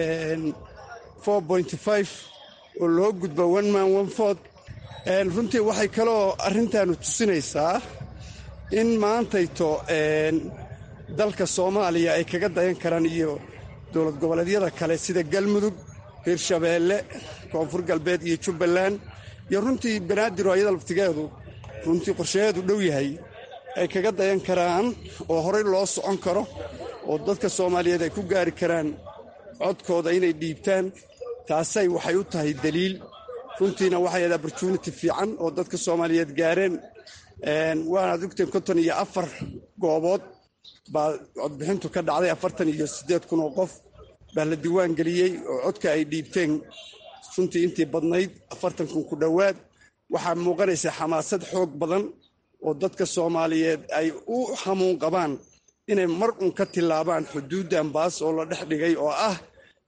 oo loo gudbo onman onfood runtii waxay kaloo arrintaanu tusinaysaa in maantayto dalka soomaaliya ay kaga dayan karaan iyo dowlad goboleedyada kale sida galmudug hirshabeelle koonfur galbeed iyo jubbaland iyo runtii banaadir oo ayada laftigeedu runtii qorshaheedu dhow yahay ay kaga dayan karaan oo horey loo socon karo oo dadka soomaaliyeed ay ku gaari karaan codkooda inay dhiibtaan taasay waxay u tahay daliil runtiina waxay ahayd opportunity fiican oo dadka soomaaliyeed gaareen waanaad ogteen konton iyo afar goobood baa codbixintu ka dhacday afartan iyo siddeed kun oo qof baa la diiwaan geliyey oo codka ay dhiibteen runtii intii badnayd afartan kun ku dhowaad waxaa muuqanaysa xamaasad xoog badan oo dadka soomaaliyeed ay u hamuun qabaan inay mar un ka tillaabaan xuduuddan baas oo la dhex dhigay oo ah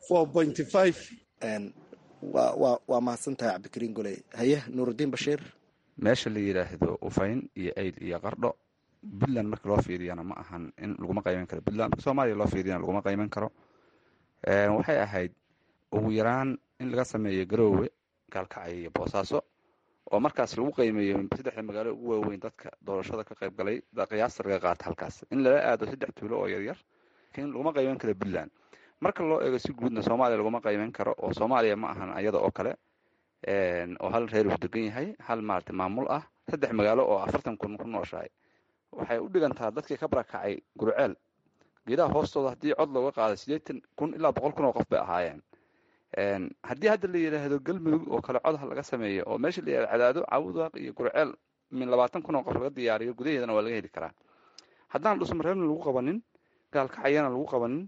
waa mahadsan tahay cabdikariin goley haye nuurudiin bashiir meesha la yidhaahdo ufayn iyo ayl iyo qardho puntland marka loo fiiriyana ma ahan in laguma qayban karo puntland marka soomaaliya loo fiiriyana laguma qayban karo waxay ahayd ugu yaraan in laga sameeyo garoowe gaalkacyo iyo boosaaso oo markaas lagu qiimeeyo saddexda magaalo ugu waaweyn dadka doorashada ka qayb galay qiyaasta laga qaata halkaas in lala aado saddex tuulo oo yaryar laakiin laguma qayban karo puntland marka loo eego si guudna soomaaliya laguma qayban karo oo soomaaliya ma ahan ayada oo kale oo hal reer uu degan yahay hal maarata maamul ah saddex magaalo oo afartan kun ku nooshahay waxay u dhigantaa dadkii ka barakacay gurceel geedaha hoostooda haddii cod looga qaado siddeetan kun ilaa boqol kun oo qof bay ahaayeen haddii hadda la yidhaahdo galmudug oo kale codha laga sameeyo oo meesha la yihahdo cadaado cawdaaq iyo gurceel min labaatan kun oo qof laga diyaariyo gudaheedana waa laga heli karaa haddaan dhusmareebna lagu qabanin gaalkacyana lagu qabanin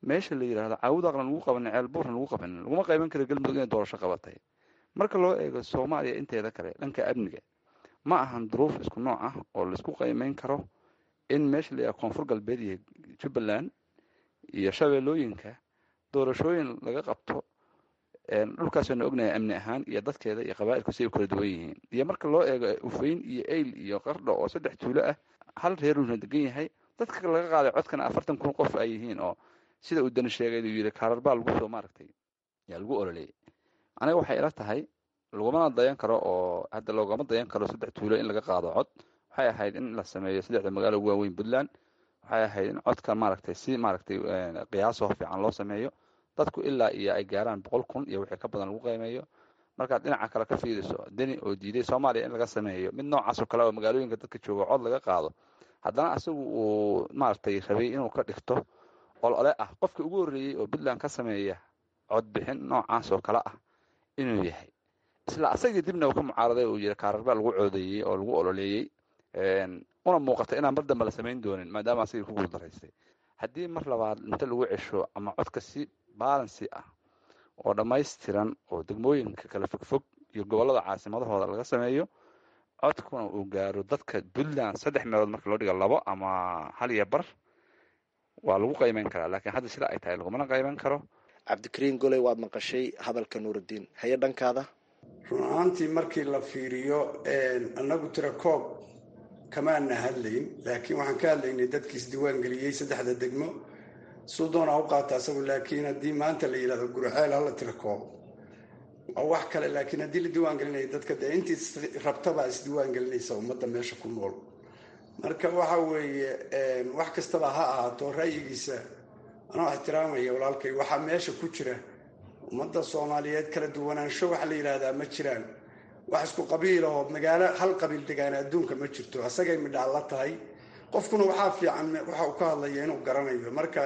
meesha la yidhahdo caawudaaqna lagu qabanin ceelbuurna lagu qabanin laguma qayban karo galmudug inay doorasho qabatay marka loo eego soomaaliya inteeda kale dhanka amniga ma ahan duruuf isku nooc ah oo laisku qiimeyn karo in meesha la yidhahdo koonfur galbeed iyo jubbaland iyo shabeellooyinka doorashooyin laga qabto dhulkaasana ognahay amni ahaan iyo dadkeeda iyo qabaa'ilku si ay u kala duwan yihiin iyo marka loo eego ufayn iyo eyl iyo qardho oo saddex tuulo ah hal reeruna degan yahay dadka laga qaaday codkana afartan kun qof ay yihiin oo sida uu dani sheegay uu yidhi kaararbaa lagu soo maaragtay yaa lagu ololeeyay aniga waxay ila tahay lagumana dayan karo oo hadda loogama dayan karo saddex tuulo in laga qaado cod waxay ahayd in la sameeyo saddexda magaalo ugu waaweyn puntland waxay ahayd in codka maaragtay si maaragtay qiyaasoo fiican loo sameeyo dadku ilaa iyo ay gaaraan boqol kun iyo wixii ka badan lagu qiimeeyo markaad dhinaca kale ka fiiriso deni oo diiday soomaaliya in laga sameeyo mid noocaasoo kale oo magaalooyinka dadka jooga cod laga qaado haddana asagu uu maaragtay rabay inuu ka dhigto olole ah qofka ugu horreeyey oo puntland ka sameeya codbixin noocaas oo kale ah inuu yahay isla asagii dibna uu ka mucaaraday uu yidhi kaararbaa lagu coodeeyey oo lagu ololeeyey una muuqata inaan mar dambe la samayn doonin maadaama asagii ku guuldaraystay haddii mar labaad inta lagu cesho ama codka si baalansi ah oo dhammaystiran oo degmooyinka kala fogfog iyo gobollada caasimadahooda laga sameeyo codkuna uu gaaro dadka puntland saddex meelood marka loo dhiga labo ama hal iyo bar waa lagu qaymeyn karaa laakiin hadda sida ay tahay lagumana qayban karo cabdikariin goley waad maqashay hadalka nuurudiin haye dhankaada run ahaantii markii la fiiriyo annagu tira koob kamaana hadlayn laakiin waxaan ka hadlaynay dadkii isdiiwaan geliyey saddexda degmo suu doonaa u qaata asagu laakiin haddii maanta la yidhahdo gurceel hala tira koobo waa wax kale laakiin haddii la diiwaan gelinaya dadka dee intii rabtabaa isdiiwaan gelinaysa ummadda meesha ku nool marka waxa weeye wax kastaba ha ahaato ra'yigiisa anoo ixtiraamaya walaalkay waxaa meesha ku jira ummadda soomaaliyeed kala duwanaansho waxa la yidhaahdaa ma jiraan wax isku qabiil oo magaalo hal qabiil degaana adduunka ma jirto asagay midhaan la tahay qofkuna waxaa fiican waxa uu ka hadlaya inuu garanayo marka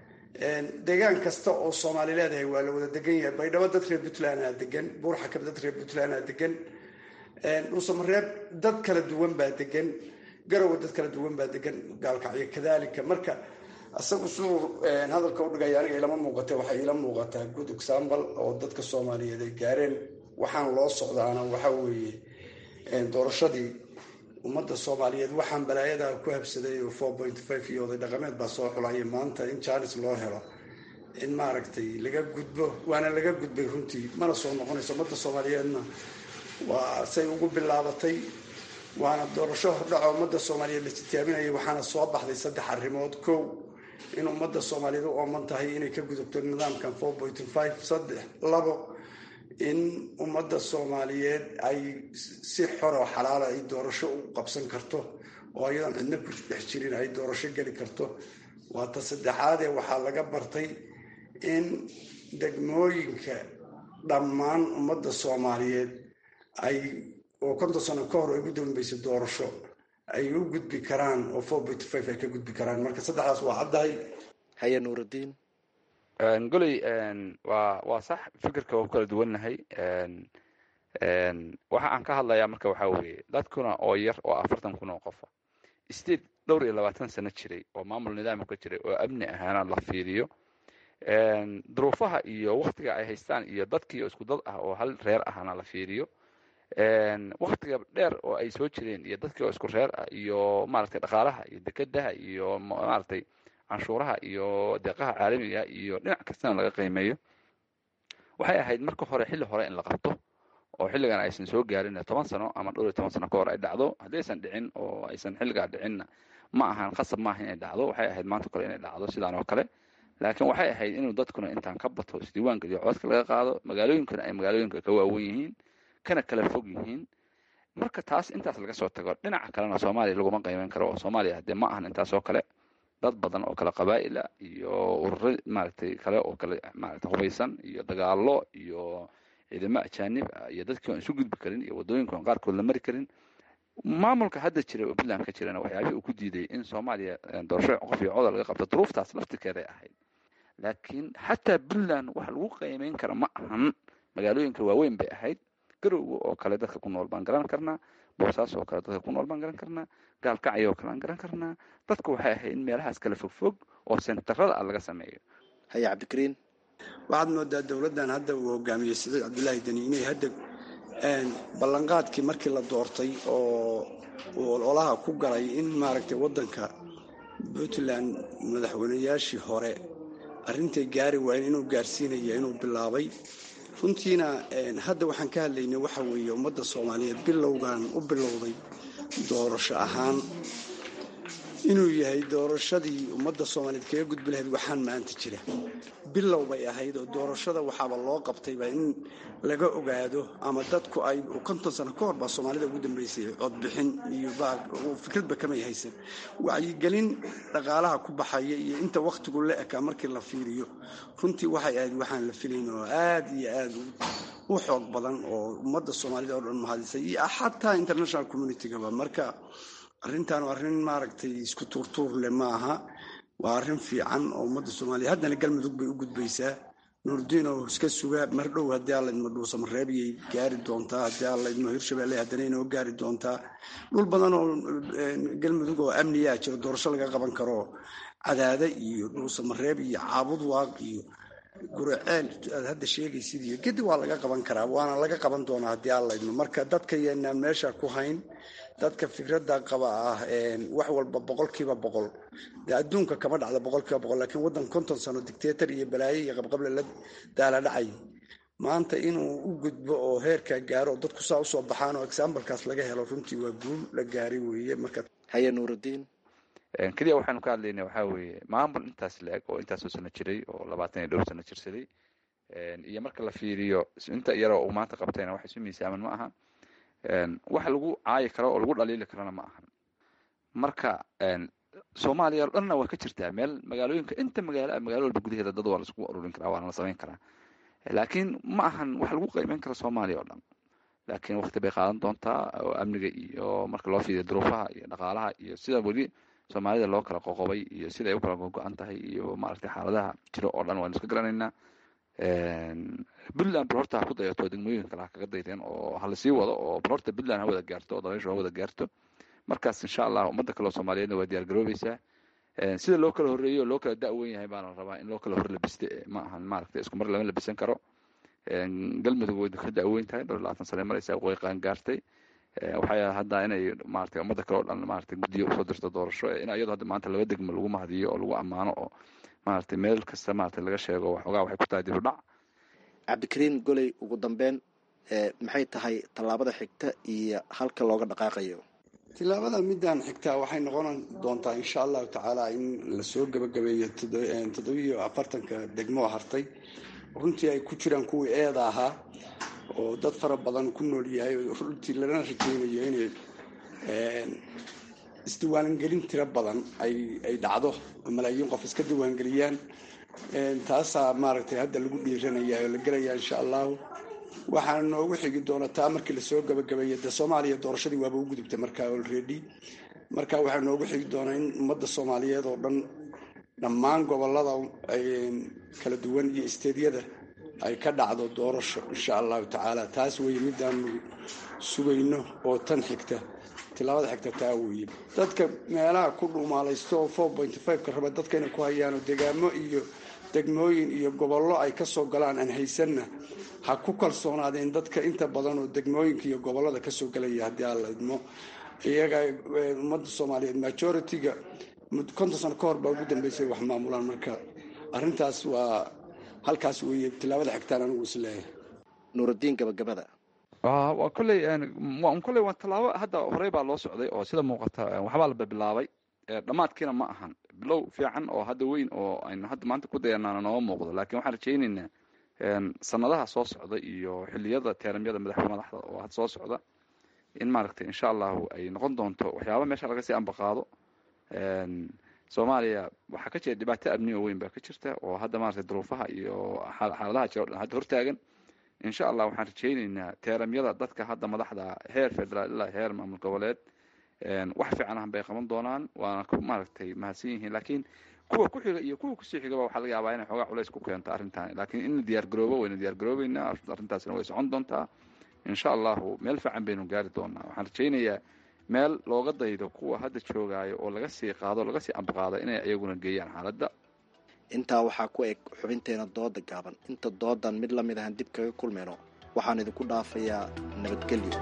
deegaan kasta oo soomaali leedahay waa la wada degan yahay baydhabo dad reer puntlandaa degan buurxakab dad reer puntlandaa degan dhuusamareeb dad kala duwan baa degan garowe dad kala duwan baa degan gaalkacyo kadalika marka isagu suu hadalka udhigaya aniga ilama muuqata waxay ila muuqataa good example oo dadka soomaaliyeed ay gaareen waxaan loo socdaana waxa weeye doorashadii ummadda soomaaliyeed waxaan balaayadaa ku habsaday oo four point five iyo oday dhaqameed baa soo xulaya maanta in jaanis loo helo in maaragtay laga gudbo waana laga gudbay runtii mana soo noqonayso ummadda soomaaliyeedna waa say ugu bilaabatay waana doorasho hordhaco ummadda soomaaliyeed la titaaminayay waxaana soo baxday saddex arrimood kow in ummadda soomaaliyeed u ooman tahay inay ka gudubto nidaamkan four point five saddex labo in ummadda soomaaliyeed ay si xoroo xalaala ay doorasho u qabsan karto oo ayadan cidna ku dhex jirin ay doorasho geli karto waa ta saddexaadee waxaa laga bartay in degmooyinka dhammaan ummadda soomaaliyeed ay oo konton sano ka hor ay ugu dambeysay doorasho ay u gudbi karaan oo four point five ay ka gudbi karaan marka saddexdaas waa caddahay haye nuurudiin goley waa waa sax fikirka waa ku kala duwannahay waxa aan ka hadlayaa marka waxaa weeye dadkuna oo yar oo afartan kun oo qofa state dhowr iyo labaatan sano jiray oo maamul nidaamka ka jiray oo amni ahaana la fiiriyo duruufaha iyo waktiga ay haystaan iyo dadkii isku dad ah oo hal reer ahna la fiiriyo waktiga dheer oo ay soo jireen iyo dadkii oo isku reer ah iyo maaragtay dhaqaalaha iyo dekedaha iyo maaragtay canshuuraha iyo deeqaha caalamiga iyo dhinac kastana laga qiimeeyo waxay ahayd marka hore xilli hore in la qabto oo xilligan aysan soo gaarin toban sano ama dhowr iyo toban sano ka hor ay dhacdo haddii aysan dhicin oo aysan xilligaa dhicinna ma ahan khasab maaha inay dhacdo waxay ahayd maanta kale inay dhacdo sidaan oo kale laakiin waxay ahayd inuu dadkuna intaan ka bato isdiiwaan geliyo codka laga qaado magaalooyinkana ay magaalooyinka ka waawen yihiin kana kala fog yihiin marka taas intaas laga soo tago dhinaca kalena soomaaliya laguma qiimeyn karo oo soomaaliya haddee ma ahan intaas oo kale dad badan oo kale qabaa'ila iyo ururo maaragtay kale oo kale maaragtay hubaysan iyo dagaallo iyo ciidamo ajaanib ah iyo dadkii aan isu gudbi karin iyo waddooyinka aan qaarkood la mari karin maamulka hadda jira oo puntland ka jirana waxyaabihii uu ku diiday in soomaaliya doorasho qof iyo codol laga qabto duruuftaas laftikeeday ahayd laakiin xataa puntland wax lagu qiimeyn kara ma ahan magaalooyinka waaweyn bay ahayd garowga oo kale dadka ku nool baan garan karnaa boosaas oo kale dadka ku nool baan garan karnaa gaalkacyo oo kale aan garan karnaa dadku waxay ahayd in meelahaas kala fogfog oo sentarada ah laga sameeyo haya cabdikariin waxaad moodaa dowladdan hadda uu hogaamiyey siciid cabdulaahi deni inay hadda ballanqaadkii markii la doortay oo uu ololaha ku galay in maaragtay waddanka puntland madaxweynayaashii hore arrintay gaari waayeen inuu gaarsiinaya inuu bilaabay runtiina hadda waxaan ka hadlaynay waxa weeye ummadda soomaaliyeed bilowgan u bilowday doorasho ahaan inuu yahay doorashadii ummadda soomaaliyeed kaga gudbi lahayd waxaan maanta jira bilow bay ahayd oo doorashada waxaaba loo qabtayba in laga ogaado ama dadku ay konton sano ka hor baa soomaalida ugu dambeysay codbixin iyo fikradba kamay haysan wacyigelin dhaqaalaha ku baxaya iyo inta wakhtigu la ekaa markii la fiiriyo runtii waxay ahayd waxaan la filayn oo aad iyo aad u xoog badan oo ummadda soomaalida oo dhan mahadisay iyo xataa international communitygaba marka arrintan waa arrin maaragtay isku tuurtuur leh ma aha waa arrin fiican oo ummadda soomaaliya haddana galmudug bay u gudbaysaa nuurdiin oo iska suga mar dhow haddii alla idmo dhuusamareebiyay gaari doontaa haddii alla idmo hirshabelle haddana inoo gaari doontaa dhul badan oo galmudug oo amniyaa jiro doorasho laga qaban karo cadaada iyo dhuusamareeb iyo caabud waaq iyo guraceel aad hadda sheegaysid iyo gedi waa laga qaban karaa waana laga qaban doonaa haddii alla idmo marka dadka yaynaan meesha ku hayn dadka fikradda qaba ah wax walba boqolkiiba boqol dee adduunka kama dhacda boqolkiiba boqol laakiin waddan konton sano dictator iyo balaayo iyo qabqable la daala dhacay maanta inuu u gudbo oo heerkaa gaaro oo dadku saa usoo baxaan oo exambalekaas laga helo runtii waa guul la gaaray weeye marka haye nuurudiin keliya waxaanu ka hadlaynay waxaa weeye maamul intaas la-eg oo intaasoo sano jiray oo labaatan iyo dhowr sano jirsaday iyo marka la fiiriyo inta yaroo uu maanta qabtayna wax isu miisaaman ma aha wax lagu caayi karo oo lagu dhaliili karona ma ahan marka soomaaliya o dhanna waa ka jirtaa meel magaalooyinka inta magaalo magaalo walba gudaheeda dad waa laisku ururin karaa waana la samayn karaa laakiin ma ahan wax lagu qiimeyn karo soomaaliya oo dhan laakiin waqti bay qaadan doontaa oo amniga iyo marka loo fiiriyo duruufaha iyo dhaqaalaha iyo sida weli soomaalida loo kala qoqobay iyo sida ay u kala go-an tahay iyo maaragtay xaaladaha jiro oo dhan waanu iska garanaynaa puntland bal horta ha ku dayato degmooyinka kale ha kaga daydeen oo ha lasii wado oo bal horta puntland ha wada gaarto oo dabayshu ha wada gaarto markaas insha allah ummadda kale oo soomaaliyeedna waa diyaar garoobeysaa sida loo kala horreeyo oo loo kala da-wen yahay baana rabaa in loo kala hor labiste ma ahan maaragtay isku mar lama labisan karo galmudug way ka da-weyn tahay dhowr labaatan sane maraysa way qaan gaartay waxay hadda inay maaragtay ummadda kale oo dhan maaragtay guddiyo usoo dirto doorasho in iyadoo hadda maanta laba degmo lagu mahadiyo oo lagu ammaano oo maaragtay meel kasta maaragtay laga sheego waxoogaa waxay ku tahay dib u dhac cabdikariin goley ugu dambeyn maxay tahay tallaabada xigta iyo halka looga dhaqaaqayo tilaabada midaan xigtaa waxay noqon doontaa insha allahu tacaala in lasoo gebagabeeyo toddobiyo afartanka degmo hartay runtii ay ku jiraan kuwii eeda ahaa oo dad fara badan ku nool yahay runtii lana rajeynayo inay isdiiwaangelin tiro badan ay dhacdo oo malaayiin qof iska diiwaangeliyaan taasaa maaragtay hadda lagu dhiiranaya oo la gelaya insha allahu waxaana noogu xigi doona taa markii lasoo gabagabeeya dee soomaaliya doorashadii waaba u gudubtay markaa olredy marka waxaa noogu xigi doonaa in ummadda soomaaliyeed oo dhan dhammaan gobolada kala duwan iyo isteedyada ay ka dhacdo doorasho insha allahu tacaala taas weye midaanu sugayno oo tan xigta tilaabada xigta taa weeye dadka meelaha ku dhumaalaysto oo four point five ka raba dadka inay ku hayaano degaamo iyo degmooyin iyo gobollo ay kasoo galaan aan haysanna ha ku kalsoonaadeen dadka inta badan oo degmooyinka iyo gobollada kasoo gelaya haddii aan la idmo iyaga ummadda soomaaliyeed majority-ga konton sano ka hor baa ugu dambeysay wax maamulaan marka arrintaas waa halkaas weeye tilaabada xigtaan anigu isleeyahay nuurudiin gabagabada waa kolley kolley waa tallaabo hadda horey baa loo socday oo sida muuqata waxbaa la bilaabay dhammaadkiina ma ahan bilow fiican oo hadda weyn oo aynu hadda maanta ku dayanaana nooga muuqdo laakiin waxaan rajaynaynaa sanadaha soo socda iyo xiliyada teeramyada madaxda madaxda oo had soo socda in maaragtay insha allahu ay noqon doonto waxyaaba meesha laga sii ambaqaado soomaaliya waxaa ka jira dhibaato amni oo weyn baa ka jirta oo hadda maaragtay duruufaha iyo xaaladaha jira o dhan hadda hortaagan insha allah waxaan rajaynaynaa teeramyada dadka hadda madaxda heer federaal ilaa heer maamul goboleed wax fiican ah bay qaban doonaan waana ku maaragtay mahadsan yihiin laakiin kuwa ku xiga iyo kuwa kusii xigaba waxaa laga yaabaa inay xoogaa culays ku keento arrintan laakiin in la diyaar garoobo wayna diyaar garoobeynaa arrintaasina way socon doontaa insha allahu meel fiican baynu gaari doonaa waxaan rajaynayaa meel looga daydo kuwa hadda joogaayo oo laga sii qaado laga sii ambaqaado inay iyaguna geeyaan xaaladda intaa waxaa ku eg xubinteena dooda gaaban inta doodan mid la mid ahan dib kaga kulmayno waxaan idinku dhaafayaa nabadgelyo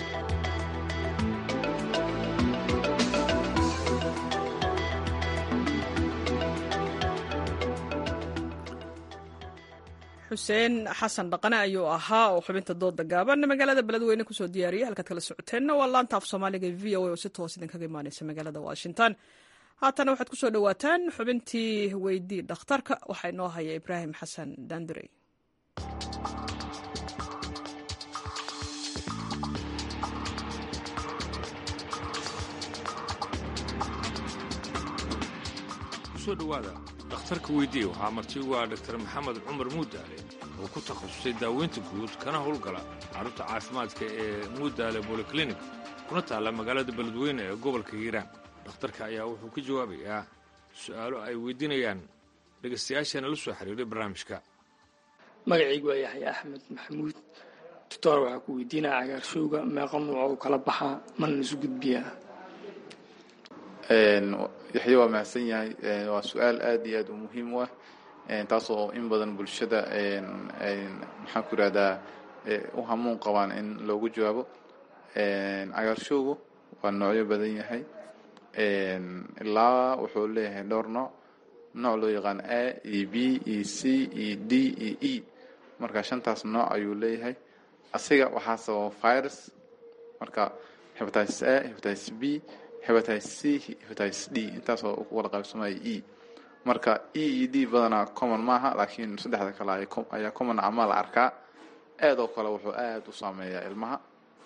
xuseen xasan dhaqane ayuu ahaa oo xubinta dooda gaaban magaalada beledweyne kusoo diyaariyay halkaad kala socoteenna waa laanta af soomaaliga v o a oo si toos idinkaga imaaneysa magaalada washington haatana waxaad kusoo dhawaataan xubintii weydii dhakhtarka waxaa inoo haya ibraahim xasan daandurey kusoo dhowaada dhakhtarka weydiiye waxaa marti ugu ah dhaktar maxamed cumar muudaale oo ku takhasusay daaweynta guud kana howlgala carruurta caafimaadka ee muudaale boliklinik kuna taalla magaalada beledweyne ee gobolka hiiraan dhakhtarka ayaa wuxuu ka jawaabayaa su'aalo ay weydiinayaan dhegaystayaashaena la soo xiriiray barnaamijka magacaygu waa yaxya axmed maxamuud doctor waxaa ku weydiinaya cagaarshowga meeqa nuuc u kala baxaa mana isu gudbiyaa yaxya waa mahadsan yahay waa su-aal aad iyo aad u muhiim u ah taasoo in badan bulshada maxaan ku irahdaa u hamuun qabaan in loogu jawaabo cagaarshowgu waa noocyo badan yahay ilaa wuxuu leeyahay dhowr nooc nooc loo yaqaan a iyo b iyo c iyo d iyo e marka shantaas nooc ayuu leeyahay asiga waxaa sababa virus marka hepatitis a hepatitis b hepatitis c hepatitis d intaasoo ku wada qaybsamaya e marka e iyo d badanaa common maaha laakiin saddexda kale ayaa common ama la arkaa aad oo kale wuxuu aad u saameeyaa ilmaha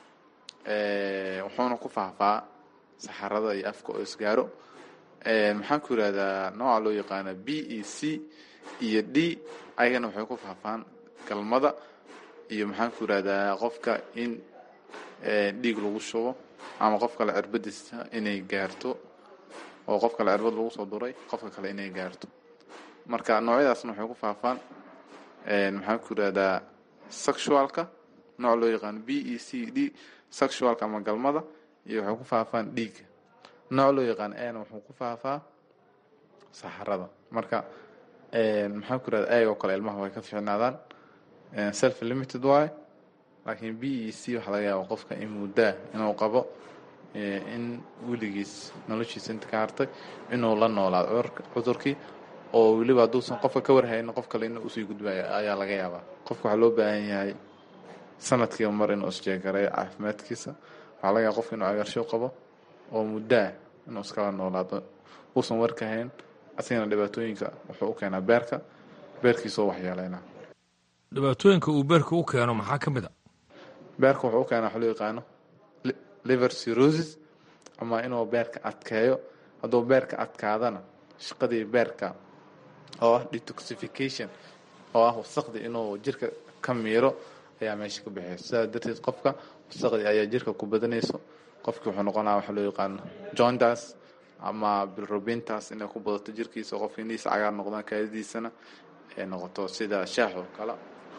wuxuuna ku faahfaa saxarada iyo afka oo isgaaro maxaan ku yidhahdaa nooca loo yaqaana b e c iyo d ayagana waxay ku faahfaan galmada iyo maxaan ku yidhahdaa qofka in dhiig lagu shubo ama qof kale cirbadiisa inay gaarto oo qof kale cirbad lagu soo duray qofka kale inay gaarto marka noocyadaasna waxay ku faafaan maxaan ku yidhahdaa sexualka nooc loo yaqaano b e c d sexualka ama galmada iyo waxay ku faafaan dhiigga nooc loo yaqaan ana wuxuu ku faafaa saxarada marka maxaan ku yidhahda ayagoo kale ilmaha way ka fiicnaadaan self limited waaye laakiin b e c waxaa laga yaaba qofka in muddaa inuu qabo in weligiis noloshiisa inta ka hartay inuu la noolaado cudurkii oo weliba hadduusan qofka ka warhaynin qof kale inuu usii gudbaya ayaa laga yaabaa qofka waxaa loo baahan yahay sanadkiiba mar inuu isjeegareeyo caafimaadkiisa waxaa laga yaaba qofka inuu cagaarshow qabo oo muddaa inuu iskala noolaado uusan warkahayn asigana dhibaatooyinka wuxuu u keenaa beerka beerkiisoo waxyeeleynaa dhibaatooyinka uu beerka u keeno maxaa ka mid a beerka wuxuu u keenaa waxa loo yaqaano liver cirrhosis ama inuu beerka adkeeyo hadduu beerka adkaadana shaqadii beerka oo ah detoxification oo ah wasaqdi inuu jirka ka miiro ayaa meesha ka baxeysa sidaas darteed qofka wasaqdi ayaa jirka ku badanayso qofkii wuxuu noqonaa waxa loo yaqaano jondas ama bilrubintas inay ku badato jirkiisa qofka indhihiisa cagaar noqdaan kaadidiisana ay noqoto sida shaax oo kale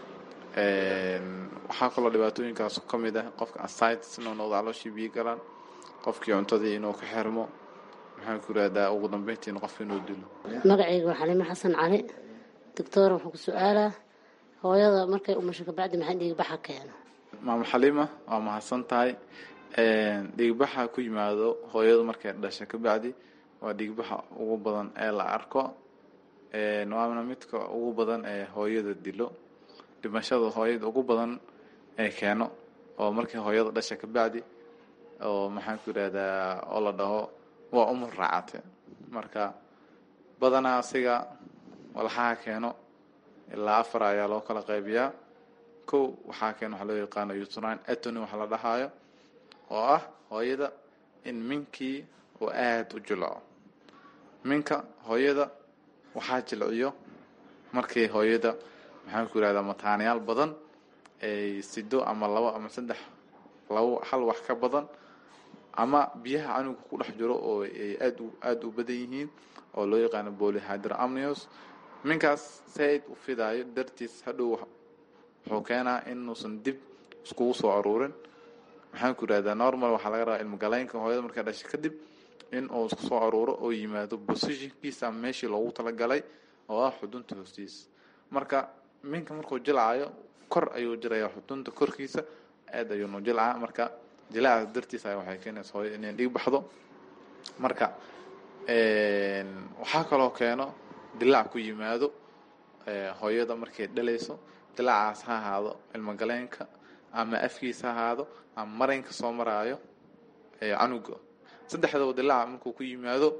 waxaa kaloo dhibaatooyinkaas ka mid ah qofka asitis inuu noqdo calooshii biyo galaan qofkii cuntadii inuu ka xirmo maxaan ku yirahdaa ugu dambeyntiina qofka inuu dilo magacayga waa xaliimo xasan cali doctor wuxuu ku su-aalaa hooyada markay umasho kabacdi maxaa dhiigbaxa keeno maamo xaliima waa mahadsan tahay dhiigbaxa ku yimaado hooyadu markay dhasha kabacdi waa dhiigbaxa ugu badan ee la arko waana midka ugu badan ee hooyada dilo dhimashada hooyada ugu badan ee keeno oo markii hooyada dhasha kabacdi oo maxaan ku yidhahdaa oo la dhaho waa umur raacate marka badanaa asiga walxaha keeno ilaa afar ayaa loo kala qaybiyaa kow waxaa keeno waxaa loo yaqaano utrine atony waxa la dhahaayo oo ah hooyada in minkii uu aada u jilco minka hooyada waxaa jilciyo markii hooyada maxaan ku yirahdaa mataanayaal badan ay sido ama labo ama saddex labo hal wax ka badan ama biyaha canuga ku dhex jiro oo ay aad aada u badan yihiin oo loo yaqaano polyhydramnios minkaas said u fidaayo dartiis hadhow wuxuu keenaa inuusan dib iskugu soo aruurin maxaan ku yirahdaa normal waxaa laga rabaa ilmogaleynka hooyada markay dhashay kadib in uu isku soo aruuro oo yimaado positionkiisa ama meeshii loogu talagalay oo ah xudunta hoostiisa marka minka markuu jilcayo kor ayuu jirayaa xudunta korkiisa aad ayuu nu jilcaa marka jilaacaas dartiisa waxay keenaysa hooyada inay dhig baxdo marka waxaa kaloo keeno dilaac ku yimaado hooyada markay dhalayso dilaacaas ha ahaado ilmogaleenka ama afkiisa ha ahaado ama marinka soo maraayo canuga saddexdaba dilaaca markuu ku yimaado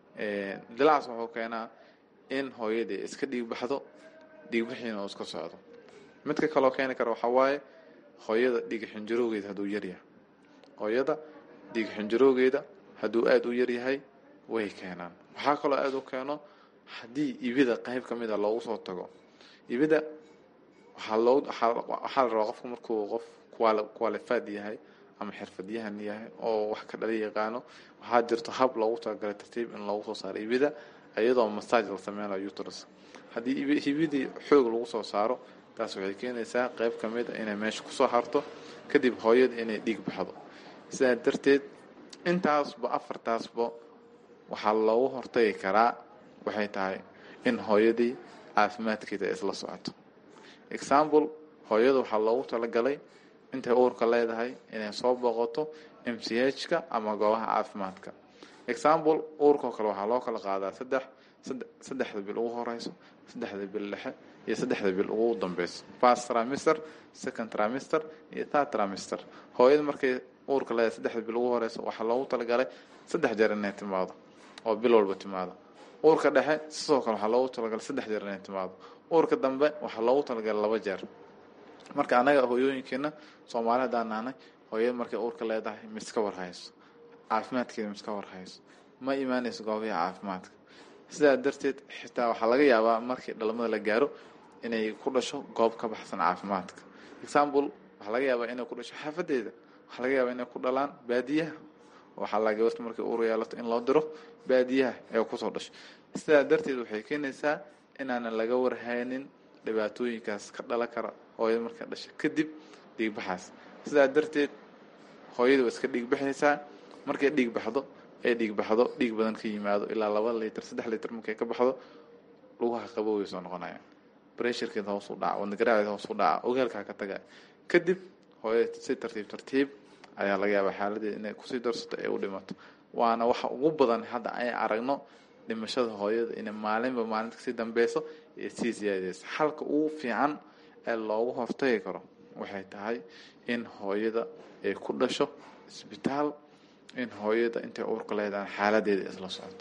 dilaacaas wuxuu keenaa in hooyadii iska dhiig baxdo dhiigbixiina uu iska socdo midka kaloo keeni kara waxaa waaye hooyada dhiig xinjaroogeeda hadduu yaryahay hooyada dhiig xinjaroogeeda hadduu aada u yaryahay way keenaan waxaa kaloo aada u keeno haddii ibida qayb ka mid a loogu soo tago ibida waxaa loo waxaa la rabaa qofku markuu qof qualified yahay ama xirfadyahan yahay oo wax ka dhali yaqaano waxaa jirto hab loogu talagalay tartiib in loogu soo saaro ibida iyadoo massage la sameynayo uterus haddii hibidii xoog lagu soo saaro taas waxay keenaysaa qayb ka mid a inay meesha kusoo harto kadib hooyada inay dhiig baxdo sidaa darteed intaasba afartaasba waxaa loogu hortagi karaa waxay tahay in hooyadii caafimaadkeeda ay isla socoto example hooyada waxaa loogu talagalay intay uurka leedahay inay soo booqato m c h ka ama goobaha caafimaadka example uurkao kale waxaa loo kala qaadaa saddex saddexda bil ugu horeyso saddexda bil dhexe iyo saddexda bil ugu dambeyso first trimester second trimester iyo third trimester hooyada markay uurka leedahay saddexda bil ugu horeyso waxaa loogu talagalay saddex jeer inay timaado oo bil walba timaado uurka dhexe sidoo kale waxaa loogu talagalay saddex jeer inay timaado uurka dambe waxaa loogu talagalay laba jeer marka annaga hooyooyinkeena soomaali haddaan nahnay hooyada markay uurka leedahay miska warhayso caafimaadkeeda miska warhayso ma imaanayso goobaha caafimaadka sidaa darteed xitaa waxaa laga yaabaa markii dhalmada la gaaro inay ku dhasho goob ka baxsan caafimaadka example waxaa laga yaabaa inay ku dhasho xaafadeeda waxaa laga yaabaa inay ku dhalaan baadiyaha waxaa la gabarta markay uur yeelato in loo diro baadiyaha ee kusoo dhasho sidaa darteed waxay keenaysaa inaanan laga warhaynin dhibaatooyinkaas ka dhalan kara hooyada markay dhasho kadib dhiigbaxaas sidaa darteed hooyada waa iska dhiigbaxaysaa markay dhiig baxdo ee dhiig baxdo dhiig badan ka yimaado ilaa laba litir saddex litir markay ka baxdo lugaha qabo way soo noqonayaan bressurkeeda hoos u dhaca wadnagaraaceeda hoos u dhaca ogaalkaa ka taga kadib hooyada si tartiib tartiib ayaa laga yaabaa xaaladeeda inay kusii darsato ee u dhimato waana waxa ugu badan hadda ay aragno dhimashada hooyada inay maalinba maalinta kasii dambeyso ee sii siyaadeyso xalka ugu fiican ee loogu hortagi karo waxay tahay in hooyada ay ku dhasho isbitaal in hooyada intay uurka leedahan xaaladeeda isla socoto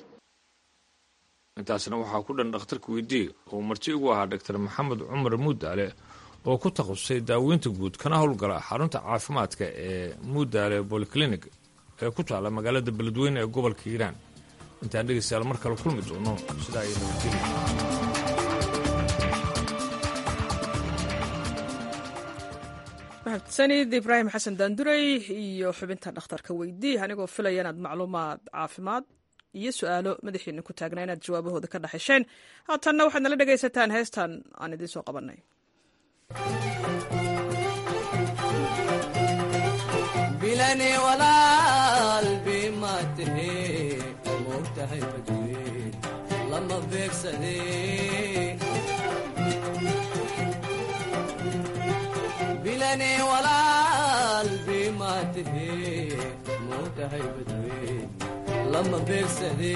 intaasna waxaa ku dhan dhakhtarka weydiiga oo marti ugu ahaa doctor maxamed cumar muudaale oo ku takhasusay daaweynta guud kana howlgala xarunta caafimaadka ee muudaale bolyclinig ee ku taalla magaalada beledweyne ee gobolka hiiraan intaan dhegaystayaal mar kale kulmi doono sidaa ay nabadgeli mahadsanid ibraahim xasan daanduray iyo xubinta dhakhtarka weydii anigoo filaya inaad macluumaad caafimaad iyo su-aalo madaxiina ku taagnaa inaad jawaabahooda ka dhaxesheen haatanna waxaad nala dhegaysataan heestan aan idiin soo qabanay bilani walaal bimaatahe moogtahay badweyn lama beegsade bilani walaal bimaatahe moogtahay badweyn lama beegsade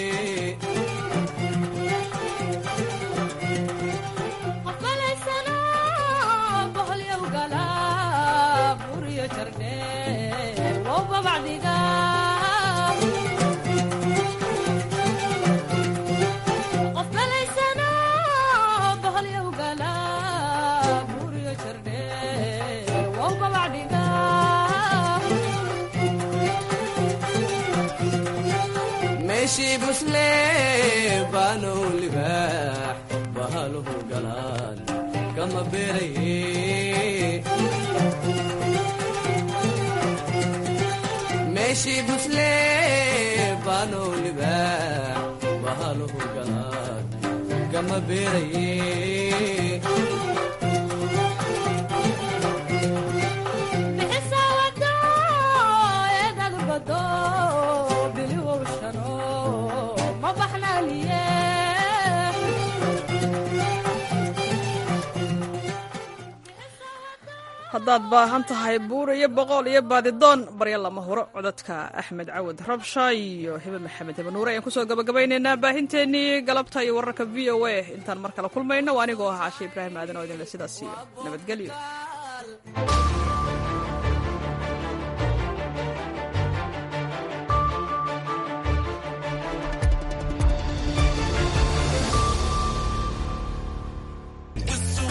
meeshii busle baanow libaax bahaluhu galaan kama beeraye meeshii busle baanow libaax bahaluhu galaan kama beeraye haddaad baahan tahay buur iyo boqol iyo baadidoon barya lama huro codadka axmed cawad rabsha iyo hibe maxamed hibe nuure ayaan kusoo gabagabeynaynaa baahinteennii galabta iyo wararka v o a intaan mar kale kulmayno waa anigoo ah caashe ibraahim aadan oo idinle sidaas iyo nabadgelyo